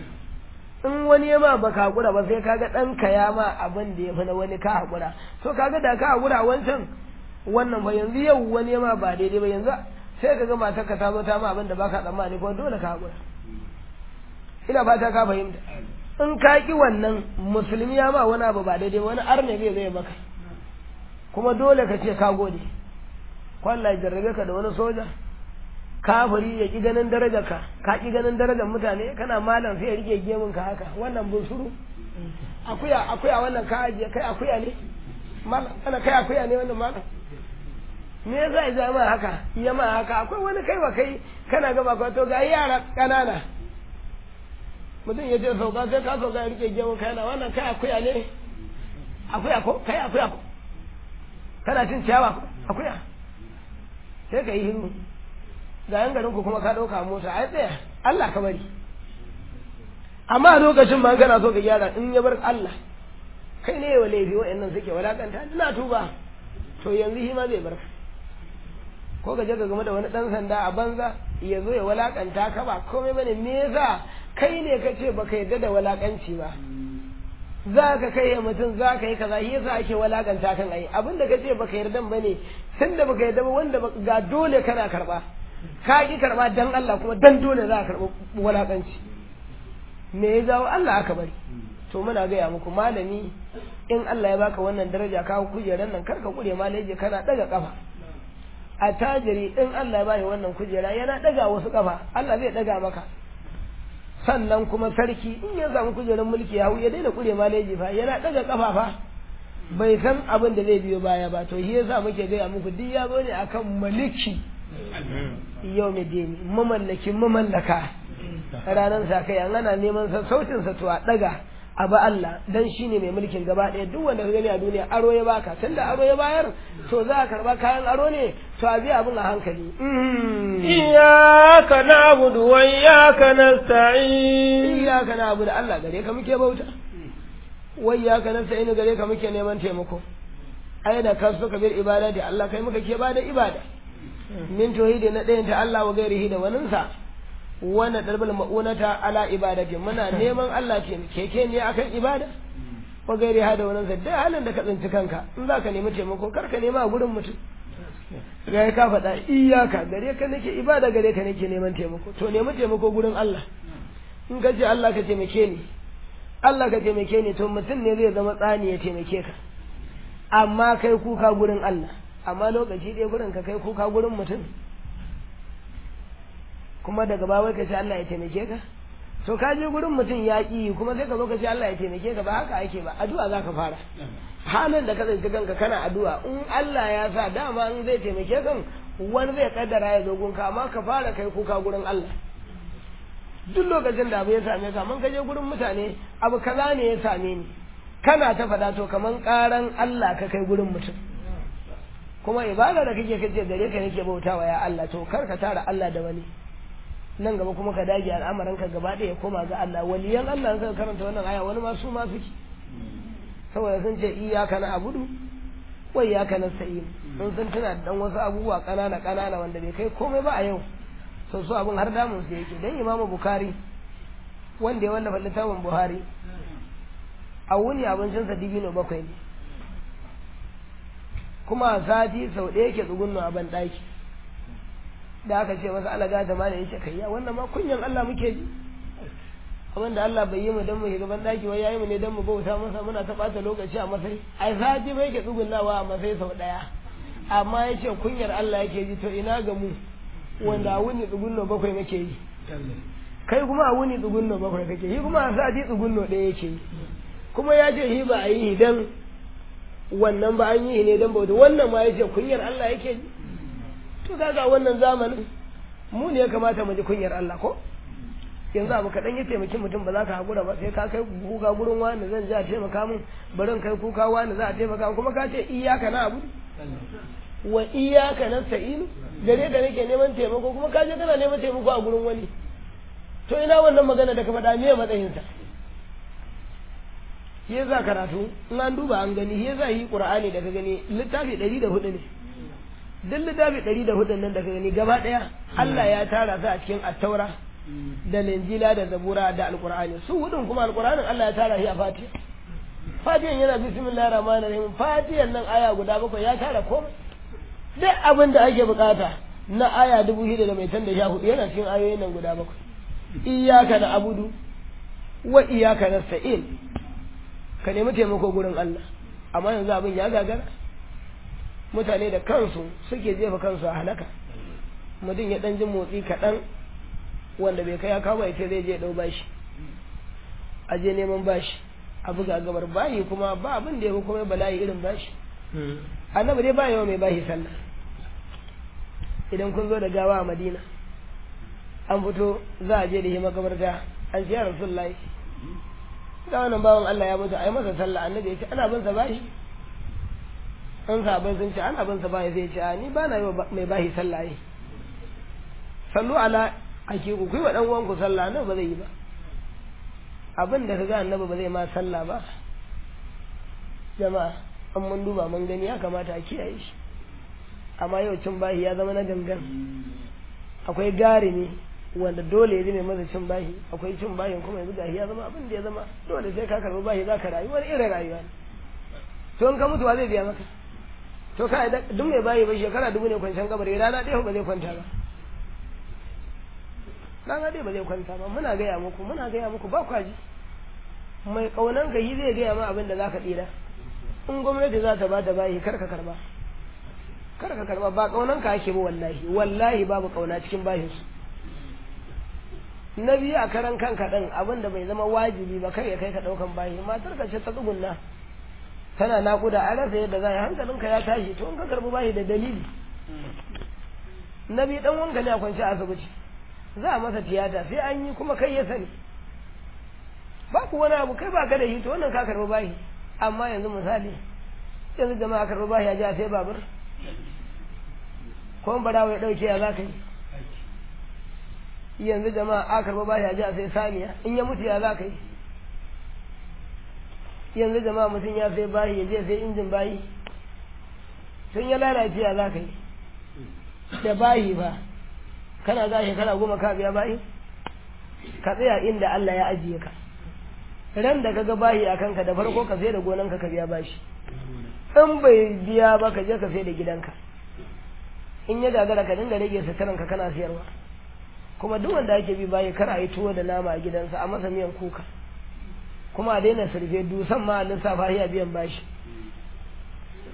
in wani ya ma baka haƙura ba sai kaga ɗanka ya ma abin da ya fi na wani ka haƙura to kaga da ka haƙura wancan wannan ba yanzu yau wani ya ma ba daidai ba yanzu sai kaga matarka ta zo ta ma abin da baka tsammani kuma dole ka haƙura ina fata ka fahimta in ka ki wannan musulmi ya ma wani abu ba daidai wani arne zai zai maka kuma dole ka ce ka gode kwalla jarrabe ka da wani soja kafiri ya ki ganin darajar ka ka ki ganin darajar mutane kana malam sai ya rike gemun ka haka wannan bunsuru akuya akuya wannan ka ajiye kai akuya ne malam kana kai akuya ne wannan malam me yasa ya zama haka ya ma haka akwai wani kai wa kai kana gaba ka to ga yara kanana mutum ya ce sauka sai ka sauka ya rike gemun ka yana wannan kai akuya ne akuya ko kai akuya ko kana cin ciyawa ko akuya sai ka yi hindu ga yan garin ku kuma ka ɗauka mota ai tsaya Allah ka bari amma a lokacin ba kana so ka gyara in ya bar Allah kai ne wa laifi wa'annan suke walakanta ina tuba to yanzu shi ma zai bar ko ka je ka game da wani dan sanda a banza ya zo ya walakanta ka ba komai bane me yasa kai ne ka ce baka yarda da walakanci ba za ka kai ya mutum za ka yi kaza shi yasa ake walakanta kan ai abinda ka ce baka yarda bane tunda baka yarda ba wanda ga dole kana karba ka ki karba dan Allah kuma dan dole za ka karba walakanci me ya jawo Allah aka bari to muna gaya muku malami in Allah ya baka wannan daraja ka kujeran nan karka kure malaje kana daga kafa a tajiri in Allah ya bani wannan kujera yana daga wasu kafa Allah zai daga maka sannan kuma sarki in ya samu kujerar mulki ya ya daina kure malaji fa yana daga kafa fa bai san abin da zai biyo baya ba to shi yasa muke gaya muku duk ya zo ne akan maliki yau mai dini mamallakin mamallaka ranar sa kai an ana neman sautin sa to a daga abu Allah dan shine mai mulkin gaba ɗaya duk wanda ka gani a duniya aro ya baka tunda aro ya bayar to za ka karba kayan aro ne to a bi abin a hankali iyyaka na'budu wa iyyaka nasta'in iyyaka na'budu Allah gare ka muke bauta wa iyyaka nasta'in gare ka muke neman taimako ai da ka suka bil ibada da Allah kai muka ke bada ibada min tauhidi na ɗayan ta Allah wa gairihi da waninsa wannan darbal ma'unata ala ibadati muna neman Allah ce keke ne akan ibada wa gairi ha da wannan da halin da ka tsinci kanka in za ka nemi taimako kar ka nema a gurin mutum ga ka faɗa iyaka gare ka nake ibada gare ka nake neman taimako to nemi taimako gurin Allah in ka ce Allah ka taimake ni Allah ka taimake ni to mutum ne zai zama tsani ya taimake ka amma kai kuka gurin Allah amma lokaci ɗaya gurin ka kai kuka gurin mutum kuma daga bawai ka ce Allah ya taimake ka to ka je gurin mutum ya ƙi kuma sai ka zo ka ce Allah ya taimake ka ba haka ake ba addu'a za ka fara halin da ka tsinci kanka kana addu'a in Allah ya sa dama in zai taimake kan wani zai kaddara ya zo gunka amma ka fara kai kuka gurin Allah duk lokacin da abu ya same ka man ka je gurin mutane abu kaza ne ya same ni kana ta faɗa to kaman ƙaran Allah ka kai gurin mutum kuma ibada da kake kace gare ka nake bautawa ya Allah to kar ka tara Allah da wani nan gaba kuma ka dage al'amuran ka gaba ɗaya koma ga Allah waliyan Allah suka karanta wannan aya wani ma su ma suke saboda sun ce iyyaka na abudu wa iyyaka nasta'in sun san tana da dan wasu abubuwa kanana kanana wanda bai kai komai ba a yau so su abin har damun su yake dan Imam Bukhari wanda ya wallafa littafin Buhari a wuni abincin sa dibino bakwai ne kuma sati sau ɗaya ke tsugunnu a ban ɗaki da aka ce masa alaga da mana yace kai ya wannan ma kunyan Allah muke ji abin da Allah bai yi mu dan mu shiga ban daki wai yayi mu ne dan mu bauta masa muna ta bata lokaci a masai ai sati bai ke tsugunawa a masai sau daya amma yace kunyar Allah yake ji to ina ga mu wanda a wuni tsugunno bakwai muke yi kai kuma a wuni tsugunno bakwai kake yi kuma a sati tsugunno ɗaya yake yi kuma ya ce shi ba a yi dan wannan ba an yi ne dan bauta wannan ma yace kunyar Allah yake ji to kaga wannan zamanin mu ne ya kamata mu ji kunyar Allah ko yanzu abu kaɗan ya taimaki mutum ba za ka haƙura ba sai ka kai kuka gurin wani zan ji a taimaka min barin kai kuka wani za a taimaka kuma ka ce iyaka na abu wa iyaka na sa'inu gare ka nake neman taimako kuma ka je kana neman taimako a gurin wani to ina wannan magana da ka faɗa me matsayinsa shi za karatu in an duba an gani shi za yi qur'ani da ka gani littafi ɗari da hudu ne duk littafi ɗari da hudun nan da ka gani gaba ɗaya Allah ya tara su a cikin attaura da linjila da zabura da alqur'ani su hudun kuma alqur'anin Allah ya tara shi a fatiha fatihan yana bismillahir rahmanir rahim fatihan nan aya guda bakwai ya tara komai duk abin da ake bukata na aya dubu shida da mai tanda sha hudu yana cikin ayoyin nan guda bakwai iyyaka na abudu wa iyyaka nasta'in ka nemi taimako gurin Allah amma yanzu abin ya gagara mutane da kansu suke jefa kansu a halaka mutum ya dan jin motsi kaɗan wanda bai kai ya kawo ya ce zai je ɗau bashi a je neman bashi a buga gabar bayi kuma ba abin da ya kuma bala'i irin bashi annabi dai ba yawa mai bashi sallah idan kun zo da gawa a madina an fito za a je da shi makabarta an ce ya rasulullahi ga wannan bawan Allah ya mutu ai masa sallah annabi ya ce ana bin sa bashi an sahabbai sun ce ana bin sa bashi sai ya ce a ni ba na yi mai bashi sallah yi sallu ala ake ku kai wa dan uwanku sallah nan ba zai yi ba abin da kaga annabi ba zai ma sallah ba jama'a an mun duba mun gani ya kamata a kiyaye shi amma yau cin bahi ya zama na gangan akwai gari ne wanda dole ya zama masa cin bahi akwai cin bahin kuma yanzu gashi ya zama abin da ya zama dole sai ka karbi bahi za ka rayu wani irin rayuwa ne to in ka mutuwa zai biya maka to ka duk mai bahi ba shekara dubu ne kwanciyar kabari rana ɗaya ba zai kwanta ba rana ɗaya ba zai kwanta ba muna gaya muku muna gaya muku ba kwaji mai kaunan ka yi zai gaya ma abin da za ka tsira in gwamnati za ta ba ta bayi kar ka karba kar ka karba ba kaunan ka ake ba wallahi wallahi babu kauna cikin bayin su na biyu a karan kanka din abin da bai zama wajibi ba kai ya kai ka daukan bayi matar ka ce ta tsugunna tana nakuda a rasa yadda za a yi hankalinka ya tashi to in ka karbi bayi da dalili na biyu dan wanka ne a kwanci a asibiti za a masa tiyata sai an yi kuma kai ya sani ba ku wani abu kai ba ka da shi to wannan ka karbi bayi amma yanzu misali yanzu jama'a karbi bayi ya ji a sai babur ko barawa ya dauke ya za ka yi yanzu jama'a a karbi bayi ya ji a sai saniya in ya mutu ya za ka yi yanzu jama'a mutum ya sai bayi ya je sai injin bayi sun ya lalace ya za ka yi da bayi ba kana za shekara goma ka biya bayi ka tsaya inda Allah ya ajiye ka ran da kaga bayi a kanka da farko ka sai da gonanka ka biya bashi in bai biya ba ka je ka sai da gidanka in ya gagara ka dinga rage suturanka kana siyarwa kuma duk wanda ake bi bayi kar a yi tuwo da nama a gidansa a masa miyan kuka kuma a daina surfe dusan ma a lissafa ya biyan bashi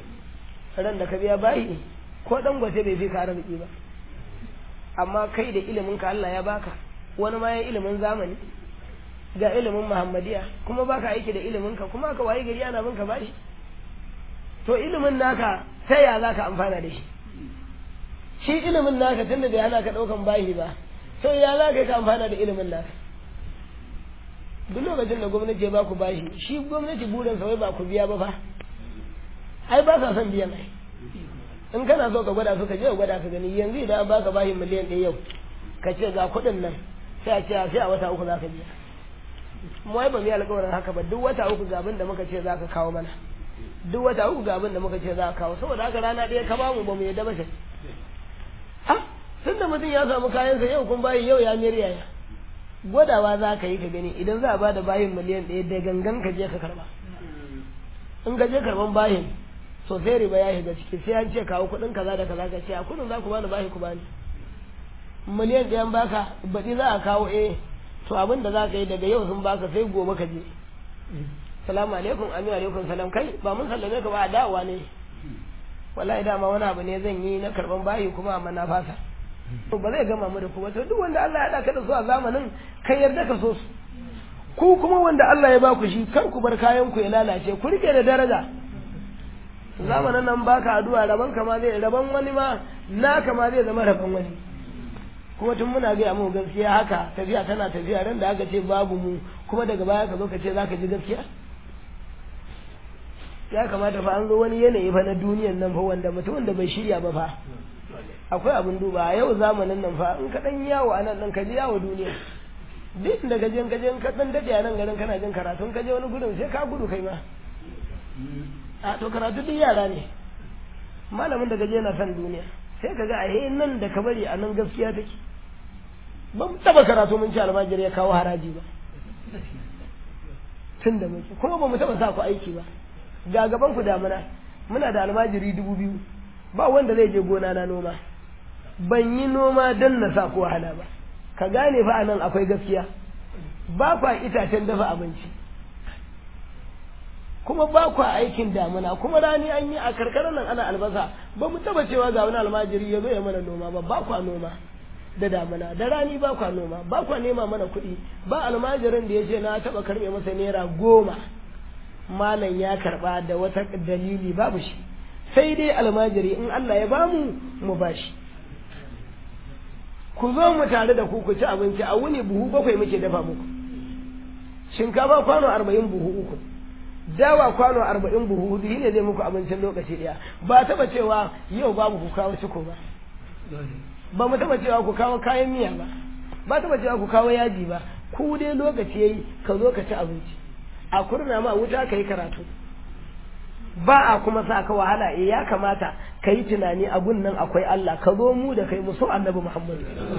ran da ka biya bayi ko dan gwace bai fi ka arziki ba amma kai da ilimin ka Allah ya baka wani ma ya ilimin zamani ga ilimin muhammadiya kuma baka aiki da ilimin ka kuma ka waye gari ana bin ka bashi to ilimin naka ta ya za ka amfana da shi shi ilimin naka tunda bai hana ka ɗaukan bashi ba to ya za ka ka amfana da ilimin naka duk lokacin da gwamnati ya ba ku bashi shi gwamnati burin sa wai ba ku biya ba fa ai ba sa son biyan ai in kana so ka gwada su ka je ka gwada ka gani yanzu idan an baka bashi miliyan ɗaya yau ka ce ga kuɗin nan sai a ce sai a wata uku za ka biya mu ai ba mu yi alƙawarin haka ba duk wata uku ga abin da muka ce za ka kawo mana duk wata uku ga abin da muka ce za ka kawo saboda haka rana ɗaya ka bamu ba mu yadda ba sai ah tun da mutum ya samu kayansa yau kun bayi yau ya miyar yaya gwadawa za ka yi ka gani idan za a ba da bayin miliyan ɗaya da gangan ka je ka karba in ka je karban bayin so sai riba ya shiga ciki sai an ce kawo kuɗin kaza da kaza ka ce a kuɗin za ku bani bayi ku bani miliyan ɗayan baka baɗi za a kawo eh to abin da za ka yi daga yau sun baka sai gobe ka je salamu alaikum amin alaikum salam kai ba mun sallame ka ba a dawowa ne wallahi dama wani abu ne zan yi na karban bayi kuma amma na fasa to ba zai gama mu da ku ba to duk wanda Allah ya haɗa ka da su a zamanin kai yarda ka so su ku kuma wanda Allah ya ba ku shi kar ku bar kayan ku ya lalace ku rike da daraja zamanin nan baka addu'a raban ka ma zai raban wani ma naka ma zai zama raban wani kuma tun muna gaya mu gaskiya haka tafiya tana tafiya ran da aka ce babu mu kuma daga baya ka zo ka ce za ka ji gaskiya ya kamata fa an zo wani yanayi fa na duniyan nan fa wanda mutumin da bai shirya ba fa akwai abin duba a yau zamanin nan fa in ka dan yawo a nan dan ka ji yawo duniya duk da gaje ka je ka dan dade a nan garin kana jin karatu ka je wani gudun sai ka gudu kai ma a to karatu duk yara ne malamin da gaje yana son duniya sai ka ga a nan da ka bari a nan gaskiya take ba mu taba karatu mun ci almajiri ya kawo haraji ba tun da muke kuma ba mu taba sa ku aiki ba ga gaban ku damuna muna da almajiri dubu biyu ba wanda zai je gona na noma ban yi noma don na sa ku wahala ba ka gane fa anan akwai gaskiya ba kwa itacen dafa abinci kuma ba kwa aikin damuna kuma rani an yi a karkarar nan ana albasa ba mu taba cewa ga wani almajiri ya zo ya mana noma ba ba kwa noma da damuna da rani ba kwa noma ba kwa nema mana kuɗi ba almajirin da ya ce na taba karɓe masa naira goma malam ya karɓa da wata dalili babu shi sai dai almajiri in Allah ya bamu mu bashi ku zo mu tare da ku ku ci abinci a wuni buhu bakwai muke dafa muku shinkafa kwano arba'in buhu uku dawa kwano arba'in buhu hudu ne zai muku abincin lokaci ɗaya ba taba cewa yau babu ku kawo ciko ba ba mu taba cewa ku kawo kayan miya ba ba taba cewa ku kawo yaji ba ku dai lokaci yayi ka zo ka ci abinci a kurna ma wuta ka yi karatu ba a kuma sa ka wahala eh ya kamata ka yi tunani a nan akwai Allah ka zo mu da kai mu so annabi Muhammad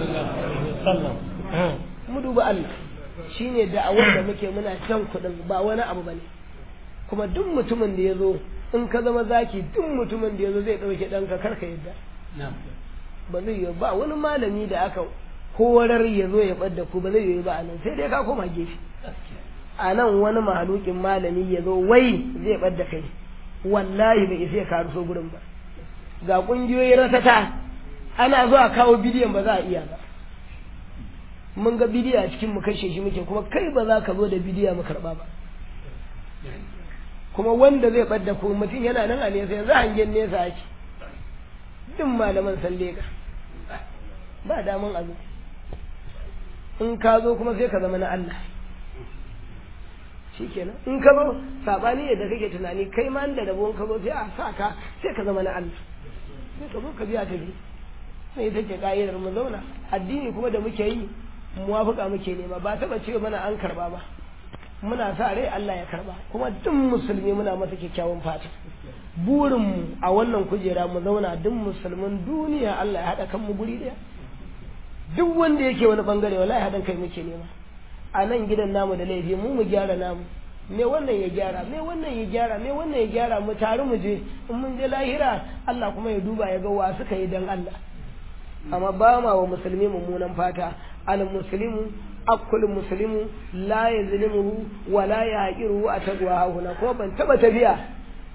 mu duba Allah shine da'awar da muke muna can kuɗin ba wani abu bane kuma duk mutumin da ya zo in ka zama zaki duk mutumin da ya zo zai ɗauke ɗanka kar ka yadda ba zai yi ba wani malami da aka horar ya zo ya ɓadda ku ba zai yi ba a nan sai dai ka koma gefe a nan wani mahalukin malami ya zo wai zai ɓadda kai wallahi bai isa ya karu so gurin ba ga ƙungiyoyi ratata ana zuwa kawo bidiyon ba za a iya ba mun ga bidiyo a cikin mu kashe shi muke kuma kai ba za ka zo da bidiyo mu karɓa ba kuma wanda zai ɓadda ku mutum yana nan a nesa yanzu hangen nesa ake duk malaman san lega ba daman abu in ka zo kuma sai ka zama na Allah shikenan in ka zo sabani yadda kake tunani kai ma da rabon ka zo sai a sa ka sai ka zama na Allah sai ka zo ka biya ta bi sai ita ce ka'idar mu zauna addini kuma da muke yi muwafaka muke nema ba taba ce mana an karba ba muna sa rai Allah ya karba kuma duk musulmi muna masa kyakkyawan fata burinmu a wannan kujera mu zauna duk musulmin duniya Allah ya haɗa kanmu guri ɗaya duk wanda yake wani bangare wallahi haɗin kai muke nema a nan gidan namu da laifi mu mu gyara namu me wannan ya gyara me wannan ya gyara me wannan ya gyara mu tare mu je in mun je lahira Allah kuma ya duba ya ga wa suka yi dan Allah amma ba ma wa musulmi mummunan fata al muslimu akul muslimu la yazlimuhu wa la yaqiru a tagwa huna ko ban taba tafiya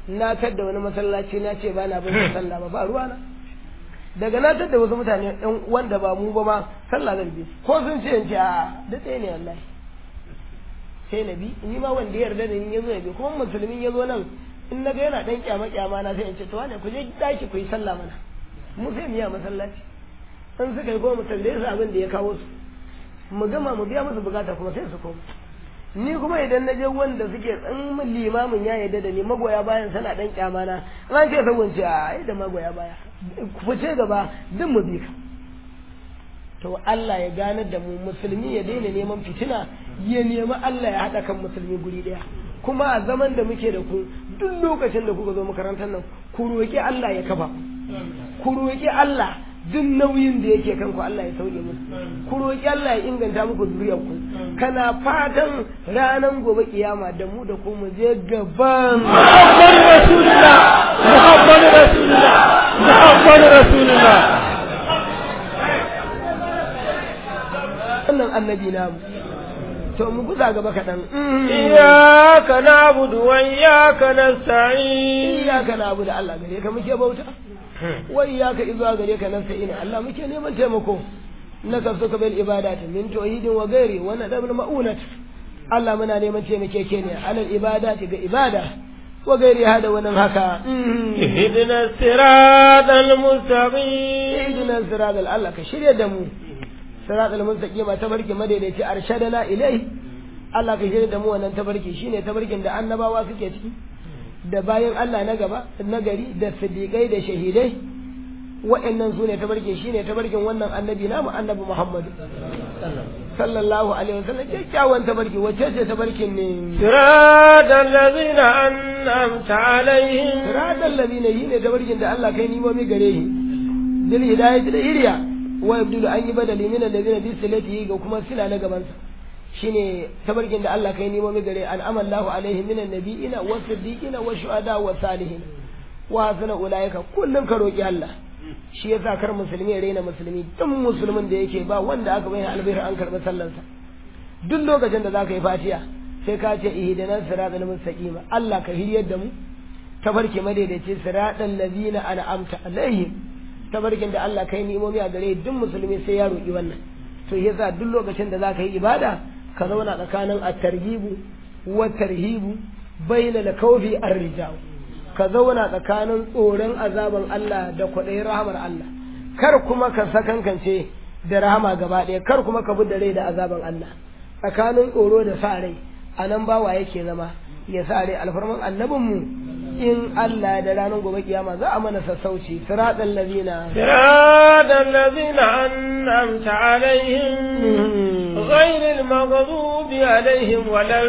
na tadda wani masallaci na ce ba na bin sallah ba ba ruwana daga na tadda wasu mutane ɗan wanda ba mu ba ma sallah zan bi ko sun ce in ce a da ɗaya ne wallahi sai na bi ni ma wanda ya yarda da ni ya zo ya bi kuma musulmin ya zo nan in na ga yana ɗan kyama kyama na sai in ce to wane ku je daki ku yi sallah mana mu sai mu yi a masallaci in suka yi kuma mu tambaye su abin da ya kawo su mu gama mu biya musu bukata kuma sai su koma ni kuma idan na je wanda suke in min limamin ya yarda da ni magoya bayan sana dan kyama na an ce sabon ce a ai da magoya baya ku ce gaba duk mu bi ka to Allah ya ganar da mu musulmi ya daina neman fitina ya nemi Allah ya haɗa kan musulmi guri ɗaya kuma a zaman da muke da ku duk lokacin da kuka zo makarantar nan ku roƙi Allah ya kafa ku roƙi Allah duk nauyin da yake kanku Allah ya sauke musu ku roƙi Allah ya inganta muku zuriyar ku kana fatan ranar gobe kiyama da mu da ku mu je gaban Muhammad Rasulullah Muhammad Rasulullah Muhammad Rasulullah wannan annabi namu to mu guza gaba kaɗan Iyaka na'budu wa iyaka nasta'in iyaka na abu da Allah gare ka muke bauta wai iyaka izuwa gare ka nan sai ina Allah muke neman taimako na kafsu ka bil ibadati min tauhidin wa gairi wa nadabul ma'unat Allah muna neman taimake ke ne alal ibadati ga ibada wa gairi hada wannan haka اهدنا الصراط المستقيم ihdina siratal Allah ka shirya da mu siratal mustaqima tabarki madaidaici arshadana ilai Allah ka shirya da mu wannan tabarki shine tabarkin da annabawa suke ciki da bayan Allah na gaba na gari da siddiqai da shahidai wa'annan su ne tabarkin shine tabarkin wannan annabi namu annabi Muhammad sallallahu alaihi wasallam kyakkyawan tabarki wacce ce tabarkin ne صراط الذين أنعمت عليهم siratal ladina yi ne tabarkin da Allah kai nimomi gare shi dil hidayati da iriya wa yabdulu an yi badali min alladhina bi silati ga kuma sila na gaban sa shine tabarkin da Allah kai nimomi gare an amallahu alaihi min annabiyina wa siddiqina wa shuhada wa salihin wa hasana ulaika kullun ka roki Allah shi yasa kar musulmi ya raina musulmi duk musulmin da yake ba wanda aka bayyana albihar an karɓi sallansa duk lokacin da zaka yi fatiha sai ka ce ihdinas siratal mustaqim Allah ka hiryar da mu tabarki madaidaici siratal ladina an'amta alaihim tabarkin da Allah kai ni'imomi a gare duk musulmi sai ya roki wannan to yasa duk lokacin da zaka yi ibada ka zauna tsakanin at-tarhibu wa tarhibu baina al-khawfi ar-rijal ka zauna tsakanin tsoron azaban Allah da kwaɗayin rahamar Allah kar kuma ka sakankance da rahama gaba ɗaya kar kuma ka da rai da azaban Allah tsakanin tsoro da sa rai a nan bawa yake zama ya sa rai alfarman annabinmu in Allah da ranar gobe kiyama za a mana sassauci siratal ladina صراط الذين أنعمت عليهم غير المغضوب عليهم ولا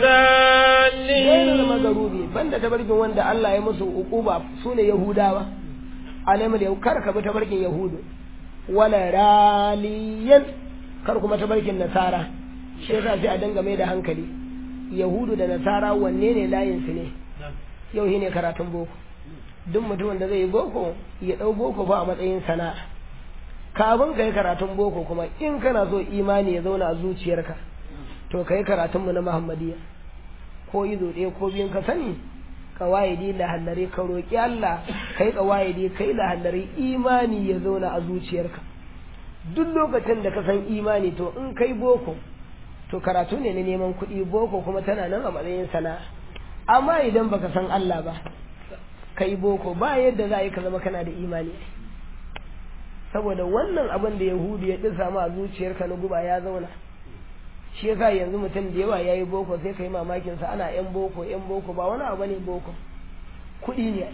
gairar الضالين magarubi banda tabarkin wanda Allah ya musu ukuba sune yahudawa alamul yau kar ka bi tabarkin yahudu wala raliyan kar kuma tabarkin nasara shi yasa sai a danga mai da hankali yahudu da nasara wanne ne layin su ne yau shine karatun boko duk mutumin da zai yi boko ya dau boko ba a matsayin sana'a kafin ka yi karatun boko kuma in kana so imani ya zauna a zuciyarka to ka yi karatunmu na muhammadiyya ko izo ɗaya ko biyun ka sani kawayidi lahallare ka roƙi Allah kai kawayidi kai lahallare imani ya zauna a zuciyarka duk lokacin da ka san imani to in kai boko to karatu ne na neman kuɗi boko kuma tana nan a matsayin sana'a amma idan baka san Allah ba kai boko ba yadda za a yi ka zama kana da imani saboda wannan abin da yahudu ya ɗin samu a zuciyarka na guba ya zauna shi yasa yanzu mutum da yawa yayi boko sai kai mamakin sa ana yan boko yan boko ba wani abu ne boko kuɗi ne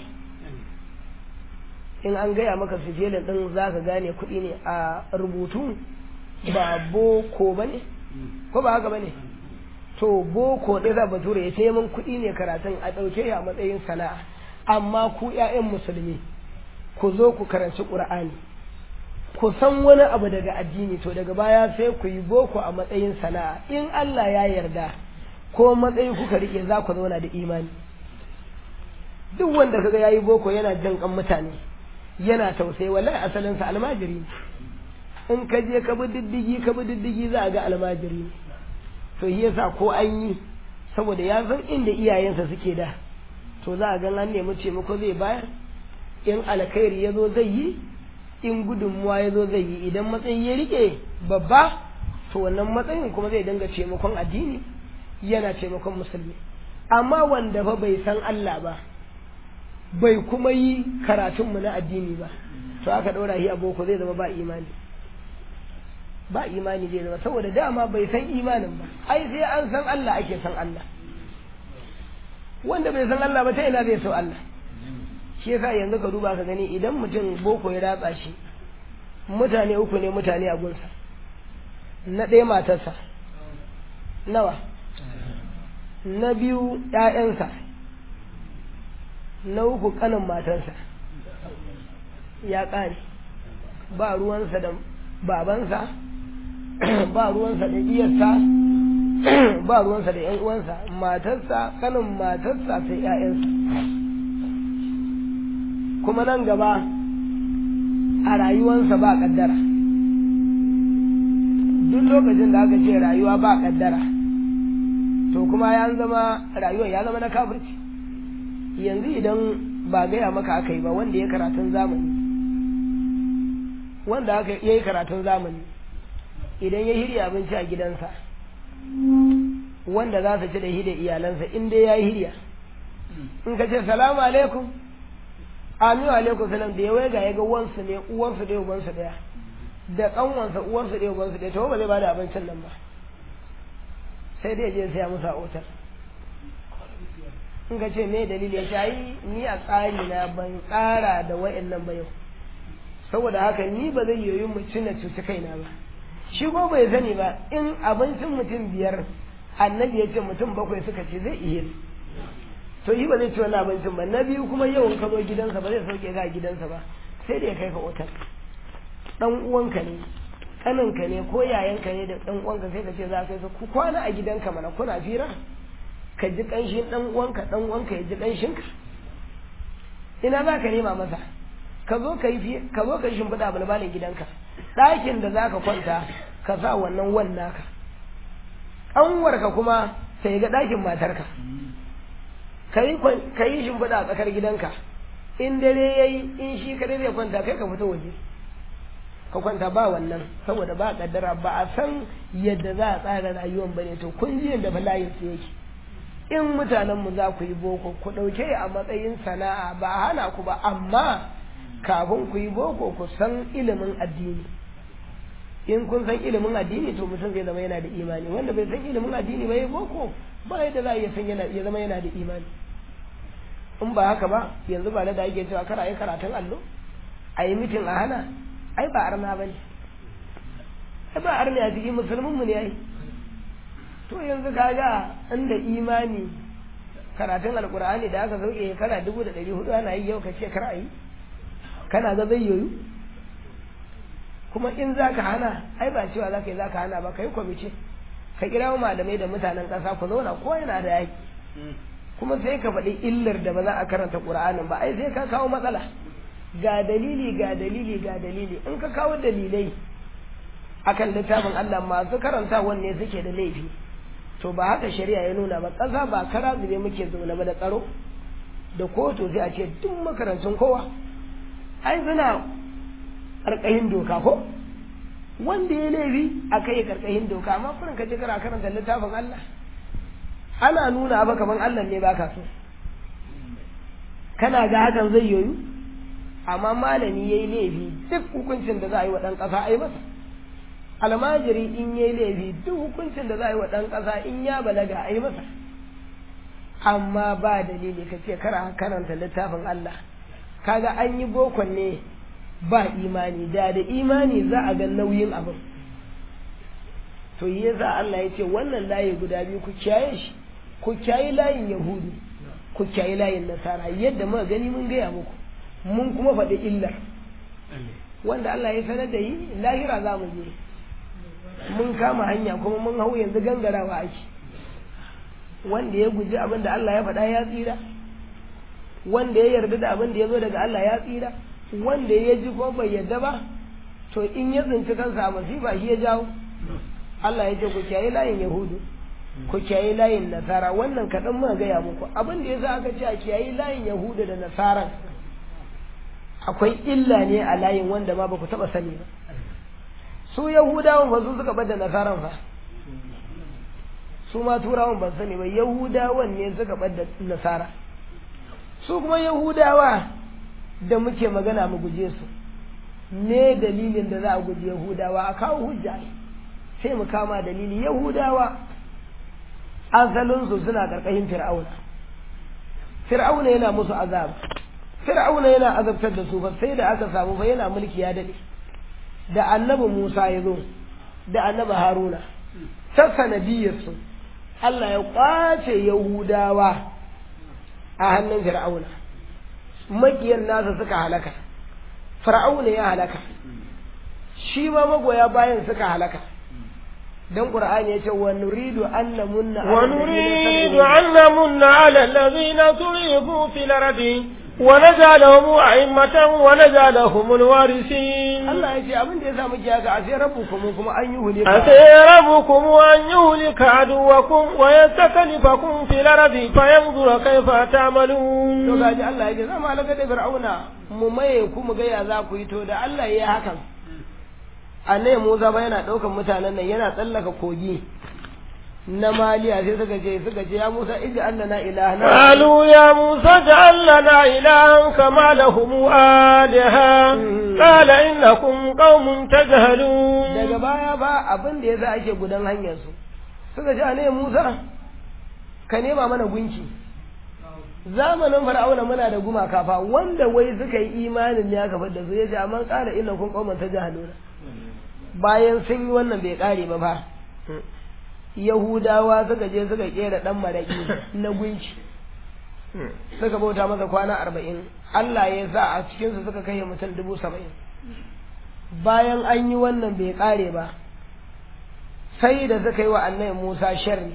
in an gaya maka sijelin din zaka gane kuɗi ne a rubutu ba boko bane ko ba haka bane to boko ɗaya za bature ya sai mun kuɗi ne karatun a ɗauke a matsayin sana'a amma ku ƴaƴan musulmi ku zo ku karanci ƙur'ani ku san wani abu daga addini to daga baya sai ku yi boko a matsayin sana'a in Allah ya yarda ko matsayi kuka rike za ku zauna da imani duk wanda kaga yayi boko yana jin kan mutane yana tausayi wallahi asalin sa almajiri in ka je ka bi diddigi ka bi diddigi za a ga almajiri to shi yasa ko an yi saboda ya san inda iyayensa suke da to za a gan an nemi taimako zai bayar in alkhairi ya zo zai yi in gudunmuwa ya zo zai yi idan matsayi ya rike babba to wannan matsayin kuma zai dinga taimakon addini yana taimakon musulmi amma wanda fa bai san Allah ba bai kuma yi karatunmu na addini ba to aka ɗora shi a boko zai zama ba imani ba imani zai zama saboda dama bai san imanin ba ai sai an san Allah ake san Allah wanda bai san Allah ba ta ina zai so Allah shi yasa yanzu ka duba ka gani idan mutum boko ya ratsa shi mutane uku ne mutane a gunsa na ɗaya matarsa nawa na biyu ‘ya'yansa na uku kanin matarsa ya ƙare ba ruwansa da babansa ba ruwansa da iyarsa ba ruwansa da ‘yan uwansa matarsa kanin matarsa sai ‘ya'yansa kuma nan gaba a rayuwansa ba ƙaddara duk lokacin da aka ce rayuwa ba ƙaddara to kuma ya zama rayuwar ya zama na kafirci yanzu idan ba gaya maka aka yi ba wanda ya karatun zamani wanda aka yi karatun zamani idan ya hirya abinci a gidansa wanda za su ci da hida iyalansa in dai ya yi hirya in ka ce salamu alaikum aminu alaikum salam da ya waiga ya ga wansu ne uwansu ɗaya ubansu ɗaya da ƙanwansa uwansu ɗaya ubansu ɗaya to ba zai ba da abincin nan ba sai dai je saya musu a otal in ka ce me dalili ya ce ai ni a tsari na ban tsara da wa'annan ba yau saboda haka ni ba zai yoyi mu cina cuci kaina ba shi ko bai sani ba in abincin mutum biyar annabi ya ce mutum bakwai suka ce zai iya to yi ba zai ci wani abincin ba na biyu kuma yawan ka zo gidansa ba zai sauke ka a gidansa ba sai da ya kai ka otal dan uwanka ne kaninka ne ko yayanka ne da dan uwanka sai ka ce za ka kai ku kwana a gidanka mana kuna fira ka ji kanshin dan uwanka dan uwanka ya ji kanshin ka ina za ka nema masa ka zo ka yi ka zo ka yi shimfiɗa bulbalin gidanka ɗakin da za ka kwanta ka sa wannan wannan ka ƙanwarka kuma sai ga ɗakin matarka ka yi shimfiɗa a tsakar gidanka in dare ya yi in shi kadai zai kwanta kai ka fito waje ka kwanta ba wannan saboda ba kaddara ba a san yadda za a tsara rayuwan bane to kun ji yadda bala'in su yake in mutanen mu za ku yi boko ku ɗauke a matsayin sana'a ba a hana ku ba amma kafin ku yi boko ku san ilimin addini in kun san ilimin addini to mutum zai zama yana da imani wanda bai san ilimin addini ba ya boko ba yadda za a iya san ya zama yana da imani in ba haka ba yanzu ba da ake cewa kar a yi karatun allo a yi mitin a hana ai ba arna ba ne ai ba arna a cikin musulminmu ne ai to yanzu kaga inda imani karatun alkur'ani da aka sauke kana dubu da ɗari hudu ana yi yau ka ce kar a yi kana ga zai yoyu kuma in za ka hana ai ba cewa za ka yi za ka hana ba ka yi kwamice ka kira malamai da mutanen ƙasa ku zauna ko yana da yaki kuma sai ka faɗi illar da ba za a karanta ƙur'anin ba ai sai ka kawo matsala ga dalili ga dalili ga dalili in ka kawo dalilai akan littafin Allah masu karanta wanne suke da laifi to ba haka shari'a ya nuna ba ƙasa ba kara zube muke zaune ba da tsaro da kotu sai a ce duk makarantun kowa ai suna ƙarƙashin doka ko wanda ya laifi a kai ƙarƙashin doka amma kurin ka je kana karanta littafin Allah ana nuna ba kaman Allah ne baka so kana ga hakan zai yoyu amma malami yayi laifi duk hukuncin da za a yi wa ɗan ƙasa ai masa almajiri in yayi laifi duk hukuncin da za a yi wa ɗan ƙasa in ya balaga ai masa amma ba dalili ka ce kara karanta littafin Allah kaga an yi bokon ne ba imani da da imani za a ga nauyin abin to yi yasa Allah ya ce wannan layi guda biyu ku kiyaye shi ku kiyaye layin yahudu ku kiyaye layin nasara yadda muka gani mun gaya muku mun kuma faɗi illar wanda Allah ya sanar da yi lahira za mu je mun kama hanya kuma mun hau yanzu gangarawa ake wanda ya guji abin da Allah ya faɗa ya tsira wanda ya yarda da abin da ya zo daga Allah ya tsira wanda ya ji ko bai yarda ba to in ya tsinci kansa a masifa shi ya jawo Allah ya ce ku kiyaye layin yahudu ku kiyayi layin nasara wannan kaɗan muka gaya muku abin da ya za aka ce a kiyayi layin yahuda da nasara akwai illa ne a layin wanda ma ba ku taɓa sani ba su yahudawan ba su suka bada nasaran fa su ma turawan ban sani ba yahudawan ne suka bada nasara su kuma yahudawa da muke magana mu guje su ne dalilin da za a guji yahudawa a kawo hujja sai mu kama dalili yahudawa asalinsu suna karkashin fir'auna fir'auna yana musu azab fir'auna yana azabtar da su fa sai da aka samu fa yana mulki ya dade da annabi Musa ya zo da annabi Haruna ta sanadiyarsu Allah ya kwace Yahudawa a hannun fir'auna makiyan nasa suka halaka fir'auna ya halaka shi ma magoya bayan suka halaka dan qur'ani yace wa nuridu an namunna wa nuridu an namunna ala alladhina tulifu fil ardi wa naj'alahum a'immatan wa naj'alahum alwarisin Allah yace abin da yasa muke haka asai rabbukum kuma an yi hulika asai rabbukum an yuhlika aduwakum wa yastaklifakum fil ardi fayanzura kayfa ta'malun to gaji Allah yace zama alaka da fir'auna mu maye ku mu ga ya za ku yi to da Allah yayi hakan annabi Musa ba yana ɗaukan mutanen nan yana tsallaka kogi na maliya sai suka ce suka ce ya Musa iji Allah na ilaha na qalu ya Musa ja'al lana ilahan kama lahum alaha qala innakum qaumun tajhalun daga baya ba abin da yasa ake gudan hanyar su suka ce annabi Musa ka nema mana gunki zamanin fir'auna muna da gumaka fa wanda wai suka yi imanin ne aka fadda su yace amma qala innakum qaumun tajhalun bayan sun yi wannan bai kare ba fa yahudawa suka je suka kera dan maraki na gunci suka bauta masa kwana arba'in Allah ya sa a cikinsu suka kai mutum dubu saba'in bayan an yi wannan bai kare ba sai da suka yi wa annabi Musa sharri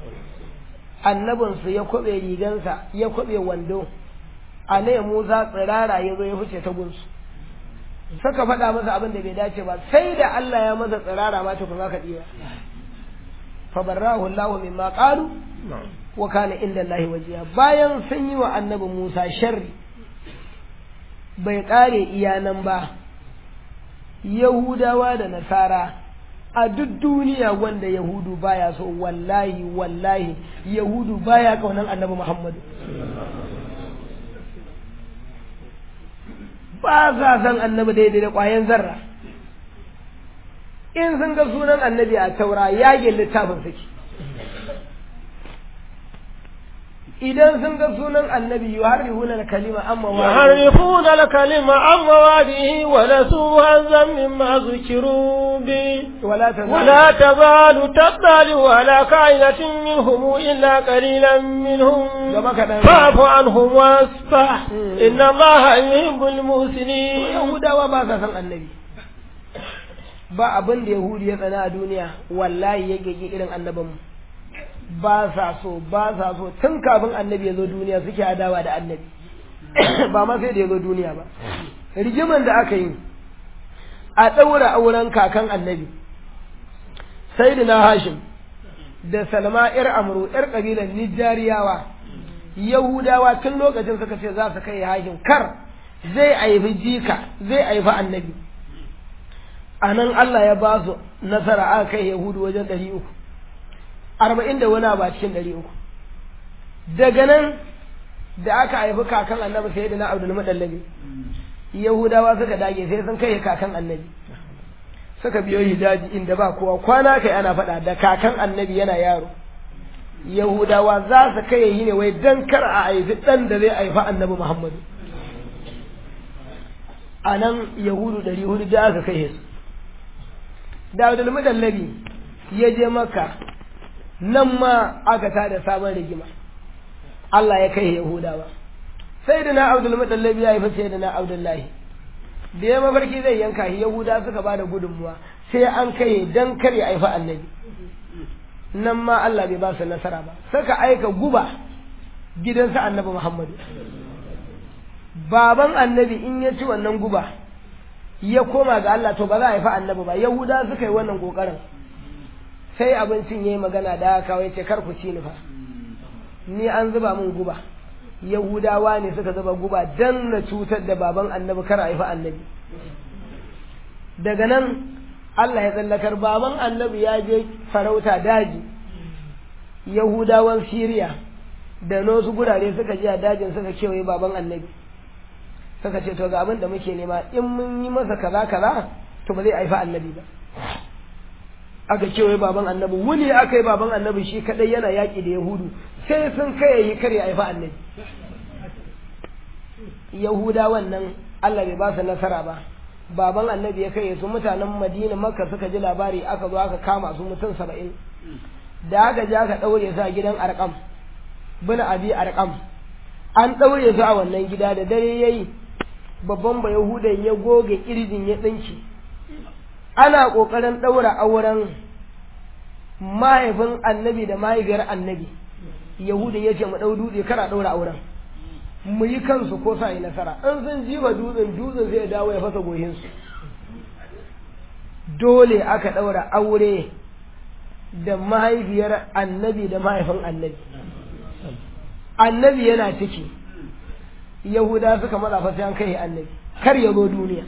annabinsu ya kwabe rigansa ya kwabe wando annabi Musa tsirara ya zo ya fice ta gunsu suka faɗa masa abin da bai dace ba sai da Allah ya masa tsirara ma tukun ka ɗiba fa barrahu Allahu mimma qalu wa kana inda Allah wajiya bayan sun yi wa annabi Musa sharri bai kare iyanan ba Yahudawa da Nasara a duk duniya wanda Yahudu baya so wallahi wallahi Yahudu baya kaunan annabi Muhammadu ba sa san annabi daidai da ƙwayan zarra in sun ga sunan annabi a taura yage littafin suke idan sun ga sunan annabi yuharrifuna al-kalima amma wa yuharrifuna al-kalima amma wadihi wa nasu hazan mimma zukiru bi wala tazalu ولا تزال تطلع على كائنة منهم إلا قليلا منهم gaba kaɗan فاعف عنهم واصفح مم. إن الله يحب المحسنين yahudawa ba sa san annabi ba abin da yahudi ya tsana a duniya wallahi ya gege irin annabinmu ba sa so ba sa so tun kafin annabi ya zo duniya suke adawa da annabi ba ma sai da ya zo duniya ba rigiman da aka yi a ɗaura auren kakan annabi sayyidina hashim da salma yar amru yar kabilan nijariyawa yahudawa tun lokacin suka ce za su kai hashim kar zai aifi jika zai aifi annabi a nan Allah ya ba su nasara aka kai yahudu wajen ɗari uku arba'in da wani ba cikin ɗari uku daga nan da aka haifi kakan annabi sai da na abdul madallabi yahudawa suka dage sai sun kai kakan annabi suka biyo hidaji inda ba kowa kwana kai ana faɗa da kakan annabi yana yaro yahudawa za su kai yi ne wai dan kar a haifi ɗan da zai haifi annabi muhammadu a nan yahudu ɗari hudu da aka kai su da abdul madallabi ya je maka nan ma aka tada sabon rigima Allah ya kai yahudawa sai da na abdul madallabi ya haifi sai da na abdullahi da ya mafarki zai yanka shi yahuda suka ba da gudunmuwa sai an kai dan kar ya haifi annabi nan ma Allah bai ba su nasara ba suka aika guba gidansa annabi Muhammadu baban annabi in ya ci wannan guba ya koma ga Allah to ba za a haifi annabi ba yahuda suka yi wannan kokarin sai abincin yayi magana da aka kawai ce kar ku ci ni fa ni an zuba min guba yahudawa ne suka zuba guba dan na cutar da baban annabi kar a haifi annabi daga nan Allah ya tsallakar baban annabi ya je farauta daji yahudawan siriya da wasu gurare suka je a dajin suka kewaye baban annabi suka ce to ga abin da muke nema in mun yi masa kaza kaza to ba zai haifi annabi ba aka kewaye baban annabi wuni aka yi baban annabi shi kadai yana yaƙi da yahudu sai sun kai yi kare haifi annabi yahuda wannan Allah bai ba su nasara ba baban annabi ya kai su mutanen madina makka suka ji labari aka zo aka kama su mutum saba'in da aka je aka ɗaure su a gidan arkam bin abi arkam an ɗaure su a wannan gida da dare yayi babban ba yahudan ya goge kirjin ya ɗinki ana ƙoƙarin ɗaura auren mahaifin annabi da mahaifiyar annabi yahudin ya ce mu ɗau dutse kara ɗaura auren mu yi kansu ko sa yi nasara in sun jiba dutsen dutsen zai dawo ya fasa gohinsu dole aka ɗaura aure da mahaifiyar annabi da mahaifin annabi annabi yana ciki yahuda suka matsa fa sai an kai annabi kar ya zo duniya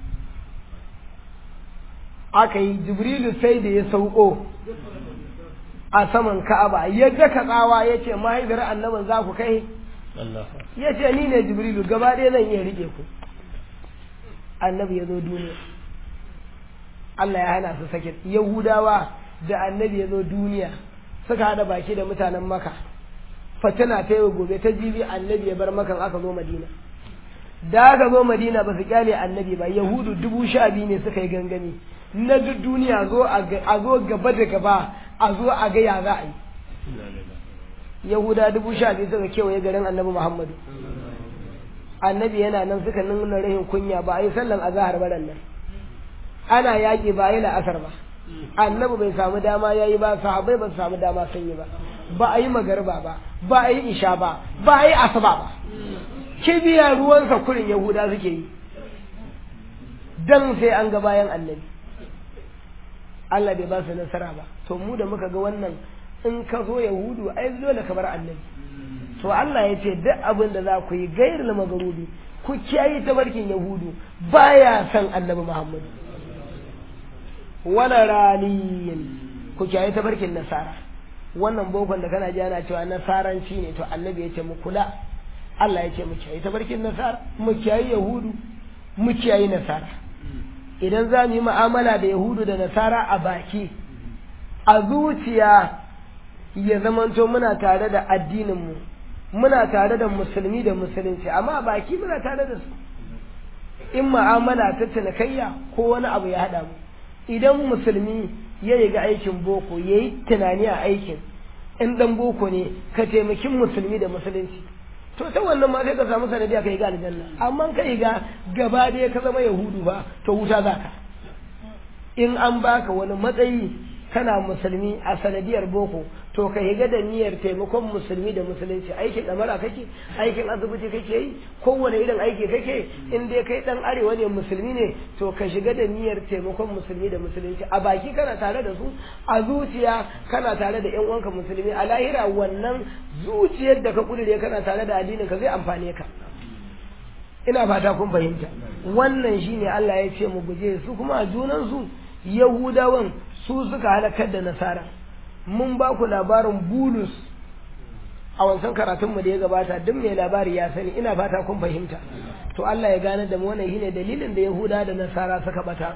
aka yi jibrilu sai da ya sauko a saman ka'aba ya daka tsawa ya ce mahaifiyar annabin za ku kai ya ce ni ne jibrilu gaba ɗaya zan iya riƙe ku annabi ya zo duniya Allah ya hana su sake yahudawa da annabi ya zo duniya suka haɗa baki da mutanen maka fatina ta yi gobe ta jibi annabi ya bar makan aka zo madina da aka zo madina ba su kyale annabi ba yahudu dubu sha biyu ne suka yi gangami na duk duniya zo a zo gaba da gaba a zo a ga ya za a yi yahuda dubu sha biyu suka kewaye garin annabi muhammadu annabi yana nan suka nuna rahin kunya ba a yi sallan azahar baran nan ana yaƙi ba a yi la'asar ba annabi bai samu dama ya yi ba sahabai ba su samu dama sun yi ba ba a yi magarba ba ba a yi isha ba ba a yi asuba ba kibiya ruwansa kurin yahuda suke yi dan sai an ga bayan annabi Allah bai ba su nasara ba to mu da muka ga wannan in ka zo yahudu ai dole ka bar annabi to Allah ya ce duk abin da za ku yi gairul magarubi ku kiyaye tabarkin yahudu baya san annabi Muhammad wala raliyin ku kiyaye tabarkin nasara wannan bokon da kana ji ana cewa nasaranci ne to annabi ya ce mu kula Allah ya ce mu kiyaye tabarkin nasara mu kiyaye yahudu mu kiyaye nasara idan za mu yi mu'amala da yahudu da nasara a baki a zuciya ya zamanto muna tare da addininmu muna tare da musulmi da musulunci amma a baki muna tare da su in mu'amala ta cinikayya ko wani abu ya haɗa mu idan musulmi ya yi ga aikin boko ya yi tunani a aikin in ɗan boko ne ka taimakin musulmi da musulunci to ta wannan ma sai ka samu sanadiya ka yi ga aljanna amma ka yi ga gaba ɗaya ka zama yahudu ba to wuta za ka in an baka wani matsayi kana musulmi a sanadiyar boko to ka higa da niyyar taimakon musulmi da musulunci aikin ɗamara kake aikin asibiti kake yi kowane irin aiki kake in dai kai ɗan arewa ne musulmi ne to ka shiga da niyyar taimakon musulmi da musulunci a baki kana tare da su a zuciya kana tare da yan uwanka musulmi a lahira wannan zuciyar da ka kudure kana tare da addinin ka zai amfane ka ina fata kun fahimta wannan shine Allah ya ce mu guje su kuma a junan su yahudawan su suka halakar da nasara mun ba ku labarin bulus a wancan karatunmu da ya gabata duk mai labari ya sani ina fata kun fahimta to Allah ya gane da mu wannan shine dalilin da yahuda da nasara suka bata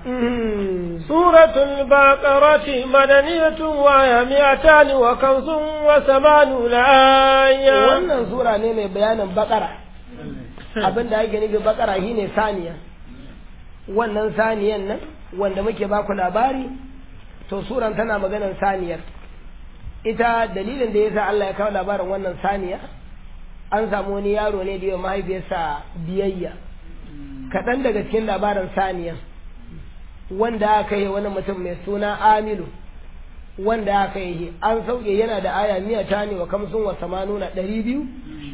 suratul baqarati madaniyatun wa ya mi'atan wa kamsun wa samanuna aya wannan sura ne mai bayanin bakara abin da ake nufi bakara shine saniya wannan saniyan nan wanda muke ba ku labari to suran tana maganar saniyar ita dalilin da yasa Allah ya kawo labarin wannan saniya an samu wani yaro ne da yawa mahaifiyarsa biyayya kaɗan daga cikin labarin saniya wanda aka yi wani mutum mai suna amilu wanda aka yi an sauke yana da aya miya ta ne wa kamsun wa samanuna ɗari biyu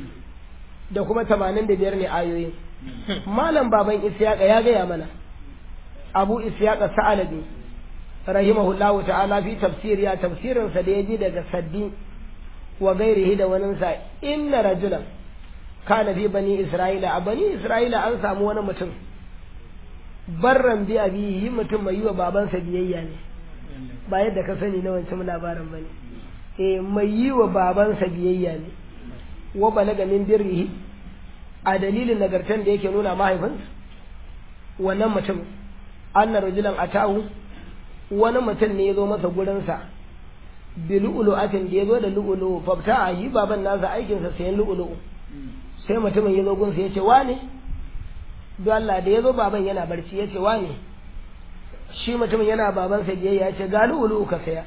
da kuma tamanin da biyar ne ayoyin malam baban isyaƙa ya gaya mana abu isyaƙa sa'alabi rahimahullahu ta'ala fi tafsir ya tafsirin sa da yaji daga saddi wa gairihi da wani sa inna rajulan kana fi bani isra'ila a bani isra'ila an samu wani mutum barran bi abihi mutum mai yi wa babansa biyayya ne ba yadda ka sani na wancan labarin bane eh mai yi wa babansa biyayya ne wa balaga min birrihi a dalilin nagartan da yake nuna mahaifinsa wannan mutum anna rajulan atahu wani mutum ne ya zo masa gurinsa bi lu'lu'atin da ya zo da lu'lu'u fafta a yi baban nasa aikinsa sayan lu'lu'u sai mutumin ya zo gunsa ya ce wane don Allah da ya zo baban yana barci ya ce wane shi mutumin yana babansa biyayya ya ce ga lu'lu'u ka saya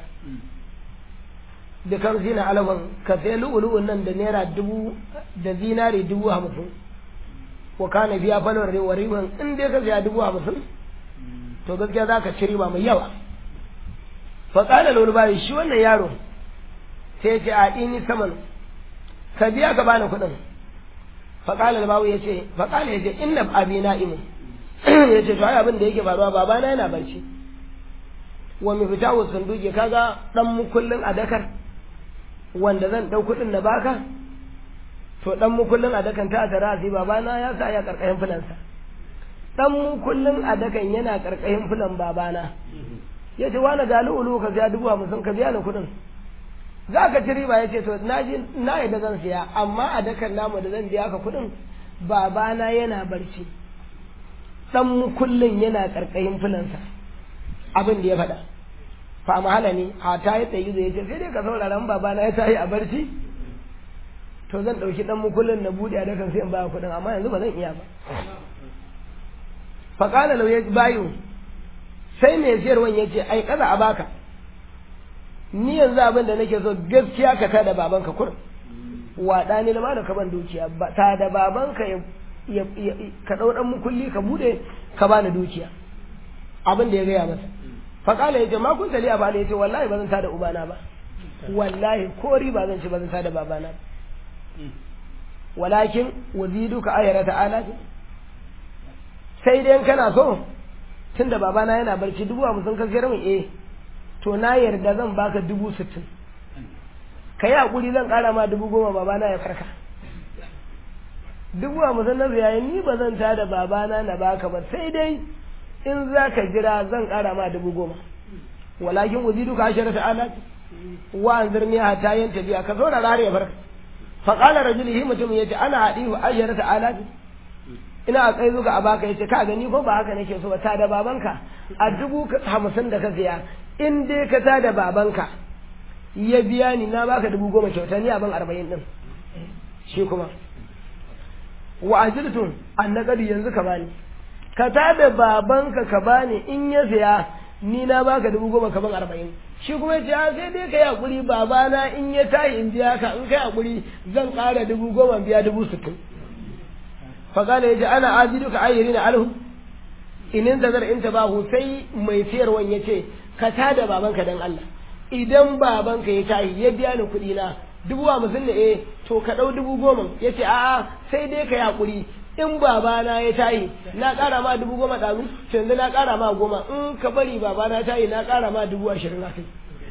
da kan zina alafan ka saya lu'lu'un nan da naira dubu da zinari dubu hamsin wa kana biya falon rewa riban in dai ka saya dubu hamsin to gaskiya za ka ci riba mai yawa faƙalar lulubari shi wannan yaro sai ce a ɗini saman ka biya ka bani kuɗin faƙalar bawu ya ce faƙalar ya ce inda abi na imu ya ce to ai abin da yake faruwa babana yana barci wa mai fita wa sunduke kaga ɗan mukullin a dakar wanda zan ɗau kuɗin na baka to ɗan mukullin a dakan ta tara sai babana ya sa ya ƙarƙashin filansa ɗan mukullin a dakan yana ƙarƙashin filan babana ya ce wani ga lu'ulu ka siya dubu hamsin ka biya ni kuɗin za ka ci riba ya ce to na ji na yadda zan siya amma a dakan namu da zan biya ka kuɗin babana yana barci ɗan mukullin yana ƙarƙashin filansa abin da ya faɗa fa mahala ne a ta yi tsayi zai ce sai dai ka saurara babana ya tayi a barci to zan ɗauki ɗan mukullin na buɗe a dakan sai in baya kuɗin amma yanzu ba zan iya ba faƙala lau ya bayu sai mai siyarwan ya ce ai kaza a baka ni yanzu abin da nake so gaskiya ka tada babanka kur waɗa ne na da ka ban dukiya ta da babanka ya ka ɗau ɗan mukulli ka buɗe ka bani dukiya abin da ya gaya masa faƙala ya ce ma kun tali a bani ya ce wallahi ba zan tada ubana ba wallahi ko riba zan ci ba zan tada babana ba walakin waziduka ayara ta'ala sai dai kana so tunda babana yana barci dubu hamsin ka siyar min eh to na yarda zan baka dubu sittin ka yi hakuri zan kara ma dubu goma babana ya farka dubu hamsin na ziyaye ni ba zan tada babana na baka ba sai dai in za ka jira zan kara ma dubu goma walakin waziduka ashara ta'ala wa anzirni hatta yanta biya ka saurara har ya farka faƙalar rajulihi mutum ya ce ana haɗi wa ayyar ta'ala ina a kai zuga a baka ya ce ka gani ko ba haka nake so ba ta da babanka a dubu hamsin da ka siya in dai ka ta da babanka ya biya ni na baka dubu goma kyauta ni abin arba'in din shi kuma wa ajiltun an na yanzu ka bani ka ta da babanka ka bani in ya siya ni na baka dubu goma ka ban arba'in shi kuma ya ce sai dai ka yi hakuri babana in ya tayi in biya ka in kai hakuri zan ƙara dubu goma biya dubu sittin faƙala ya ce ana ajidu ka ayyari na alhu inin da zar inta bahu sai mai siyarwan ya ce ka tada babanka dan Allah idan babanka ya tayi ya biya ni kuɗi na dubu hamsin ne eh to ka ɗau dubu goma ya ce a'a sai dai ka yi hakuri in babana ya tayi na ƙara ma dubu goma ɗazu yanzu na ƙara ma goma in ka bari babana tayi na ƙara ma dubu ashirin a kai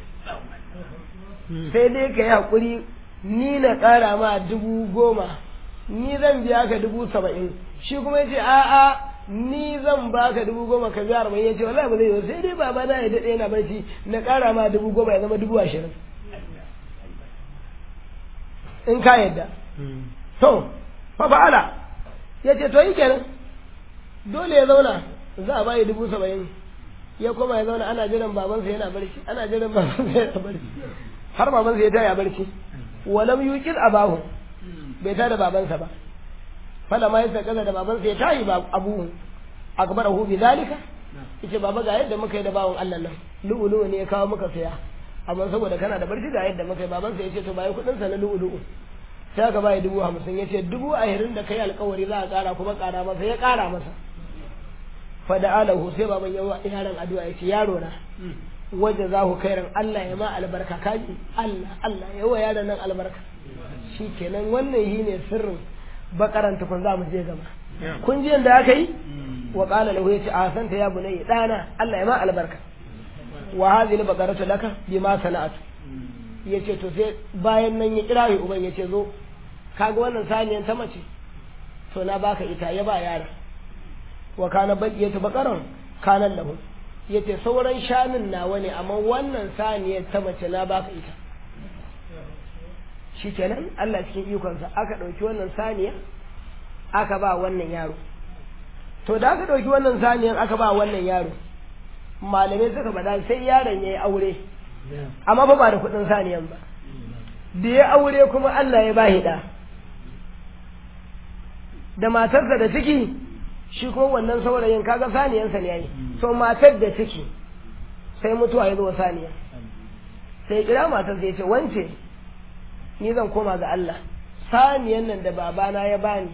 sai dai ka yi haƙuri ni na ƙara ma dubu goma ni zan biya ka dubu saba'in shi kuma ya ce a'a ni zan baka dubu goma ka biya arba'in ya ce wallahi ba zai yi sai dai babana ya daɗe yana barci na ƙara ma dubu goma ya zama dubu ashirin in ka yadda to fa fa'ala ya ce to yi kenan dole ya zauna za a bayi dubu saba'in ya koma ya zauna ana jiran babansa yana barci ana jiran babansa yana barci har babansa ya taya barci walam yuqil abahu bai tada babansa ba fala ma yasa kaza da babansa ya tayi ba abu akbarahu bi zalika yace baba ga yadda muka yi da bawon Allah nan lu'ulu'u ne ya kawo muka saya amma saboda kana da barci ga yadda muka yi babansa yace to bai kudin sa na lu'ulu'u sai aka bai dubu hamsin ya ce dubu ahirin da kai alkawari za a kara kuma kara masa ya kara masa fada alahu sai baban yawa yaron addu'a ya ce yaro na waje za ku kairan Allah ya ma albarka kaji Allah Allah yawa yaron nan albarka shi kenan wannan yi ne sirrin bakaran tukun za mu je gaba kun ji yadda aka yi wa qala lahu yace a santa ya bunayya dana Allah ya ma albarka wa hadhihi al-baqaratu laka bima sana'atu yace to sai bayan nan ya kira uban yace zo kaga wannan saniyan ta mace to na baka ita ya ba yara wa kana baqiyatu baqaran kana lahu yace sauran shanun nawa ne amma wannan saniyar ta mace na baka ita shikenan Allah cikin ikonsa aka dauki wannan saniya aka ba wannan yaro to da aka dauki wannan saniyan aka ba wannan yaro malamai suka bada sai yaron yayi aure amma fa ba da kudin saniyan ba da ya aure kuma Allah ya bashi da da matarsa da ciki shi ko wannan saurayin kaga saniyansa ne yayi so matar da ciki sai mutuwa ya zo saniya sai kira matar sai ce wance ni zan koma ga Allah saniyan nan da babana ya bani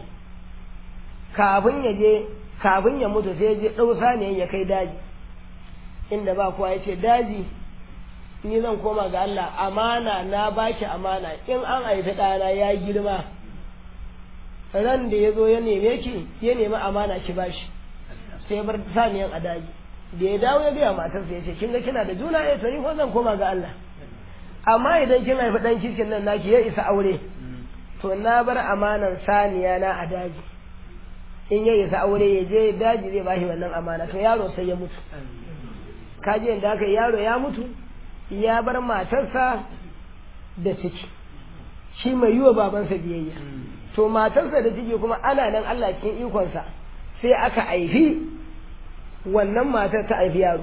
kafin ya je kafin ya mutu sai ya je ɗau saniyan ya kai daji inda ba kowa ya ce daji ni zan koma ga Allah amana na baki amana in an haifi ɗana ya girma ran da ya zo ya neme ki ya nemi amana ki bashi sai bar saniyan a daji da ya dawo ya gaya matarsa ya ce kin ga kina da juna ya to ni ko zan koma ga Allah amma idan kin haifi ɗan cikin nan naki ya isa aure to na bar amanan saniya na a daji in ya isa aure ya je daji zai bashi wannan amana to yaro sai ya mutu kaji yadda aka yaro ya mutu ya bar matarsa da ciki shi mai yi wa babansa biyayya to matarsa da ciki kuma ana nan Allah cikin ikonsa sai aka haifi wannan matar ta haifi yaro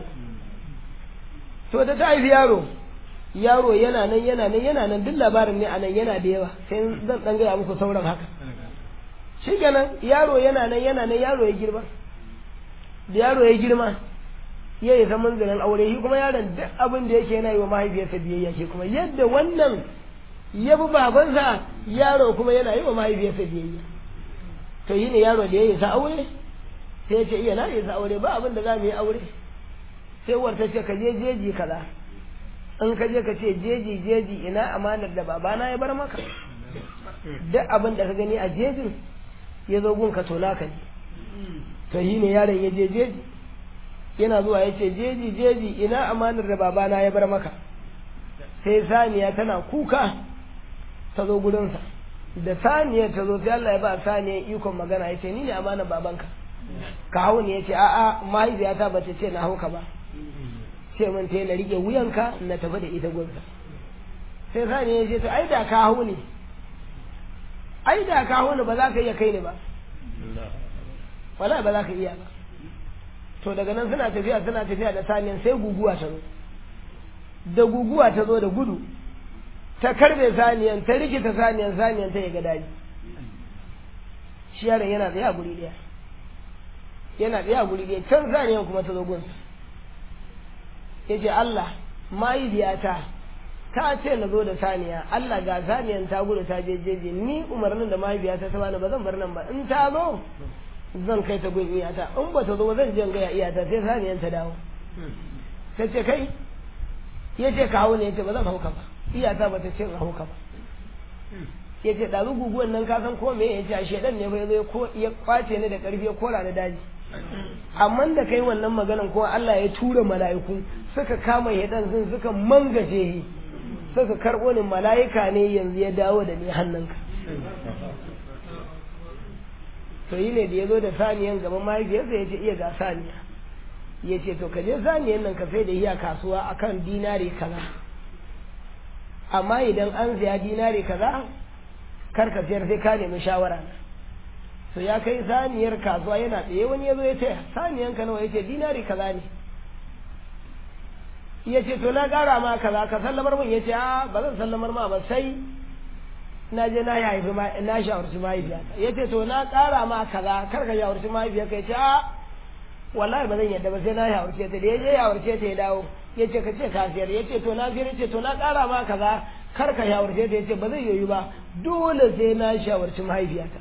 to da ta haifi yaro yaro yana nan yana nan yana nan duk labarin ne a nan yana da yawa sai zan dan gaya muku sauran haka shi kenan yaro yana nan yana nan yaro ya girma da yaro ya girma ya yi zaman zanen aure shi kuma yaron duk abin da yake yana yi wa mahaifiyarsa biyayya ke kuma yadda wannan ya bi babansa yaro kuma yana yi wa mahaifiyarsa biyayya to yi ne yaro da ya yi sa aure sai ya ce iya na yi sa aure ba abin da za mu yi aure sai uwar ta ce ka je jeji kaza in ka je ka ce jeji jeji ina amanar da babana ya bar maka duk abin da ka gani a jejin ya zo gun ka to naka ne to yi ne yaron ya je jeji yana zuwa ya ce jeji jeji ina amanar da babana ya bar maka sai saniya tana kuka ta zo gurinsa da saniyar ta zo sai Allah ya ba saniyar ikon magana ya ce ni ne amanar babanka ka hau ne ya ce a'a mahaifiyata ba ta ce na hau ka ba ce min ta na rike wuyanka na tafi da ita gunsa sai saniya ya ce to ai da ka hau ne ai da ka hau ne ba za ka iya kai ni ba wala ba za ka iya ba to daga nan suna tafiya suna tafiya da saniyan sai guguwa ta zo da guguwa ta zo da gudu ta karbe saniyan ta rikita saniyan saniyan ta ga daji shi yaron yana tsaye a guri daya yana tsaye a guri daya can saniyan kuma ta zo gunsa ya ce Allah mahaifiyata ta ce na zo da saniya Allah ga saniyan ta gudu ta je jeje ni umarnin da mahaifiyata ta bani ba zan bar nan ba in ta zo zan kai ta gun iyata in ba ta zo zan je gaya iyata sai saniyan ta dawo ta ce kai ya ce ka hau ne ya ce ba zan hauka ba iyata ba ta ce in hauka ba ya ce ɗazu guguwan nan ka san ko me ya ce a shaidan ne ba ya zo ya kwace ni da ƙarfi ya kora ni daji amma da kai wannan maganan ko Allah ya tura mala'iku suka kama yadan sun suka mangaje shi suka karɓo ni mala'ika ne yanzu ya dawo da ni hannunka to yi ne da ya zo da saniyan gaban mahaifiyarsa ya ce iya ga saniya ya ce to ka je saniyan nan ka sai da iya kasuwa akan dinari kaza amma idan an siya dinari kaza kar ka siyar sai ka nemi shawara na to ya kai saniyar kasuwa yana tsaye wani ya zo ya ce saniyan ka nawa ya ce dinari kaza ne ya ce to na ƙara ma kaza ka sallamar min ya ce a ba zan sallamar ma ba sai na je na haifi na shawarci mahaifiyata ya ce to na ƙara ma kaza kar ka shawarci mahaifiyarka ya ce a wallahi ba zan yadda ba sai na shawarce ta da ya je shawarce ta ya dawo ya ce ka ce ka siyar ya ce to na siyar ya ce to na ƙara ma kaza kar ka shawarce ta ya ce ba zai yoyu ba dole sai na shawarci mahaifiyata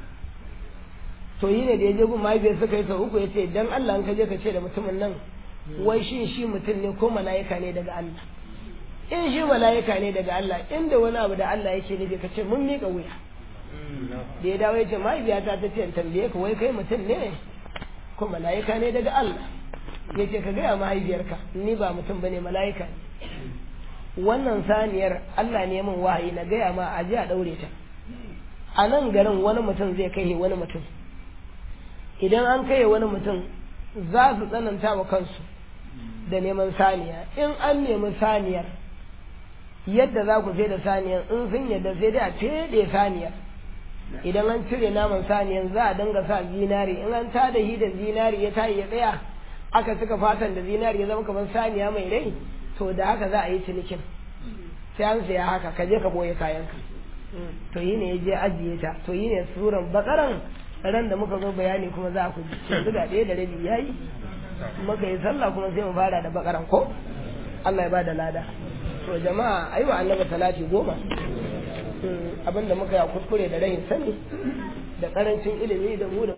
to yi ne da ya je gun mahaifiyar suka yi sau uku ya ce dan Allah ka je ka ce da mutumin nan wai shin shi mutum ne ko mala'ika ne daga Allah in shi mala'ika ne daga Allah inda wani abu da Allah yake nufi ka ce mun miƙa wuya da ya dawo ya ce mahaifiyata ta ce tambaye ka wai kai mutum ne ko mala'ika ne daga Allah ya ce ka gaya mahaifiyarka ni ba mutum bane mala'ika ne wannan saniyar Allah ne min wahayi na gaya ma a je a daure ta a nan garin wani mutum zai kai wani mutum idan an kai wani mutum za su tsananta wa kansu da neman saniya in an nemi saniyar yadda za ku sai da saniyar in sun yadda sai dai a fede saniyar idan an cire naman saniyar za a dinga sa zinari in an tada hi da zinari ya tayi ya tsaya aka cika fatan da zinari ya zama kamar saniya mai rai to da haka za a yi cinikin sai an saya haka ka je ka boye kayanka to yi ne ya je ajiye ta to yi ne suran bakaran ran da muka zo bayani kuma za ku ji yanzu ga ɗaya da rabi ya yi muka yi sallah kuma sai mu fara da bakaran ko Allah ya ba da lada to jama'a ayi wa annabi salati goma abinda muka yi kuskure da rahin sani da karancin ilimi da mu da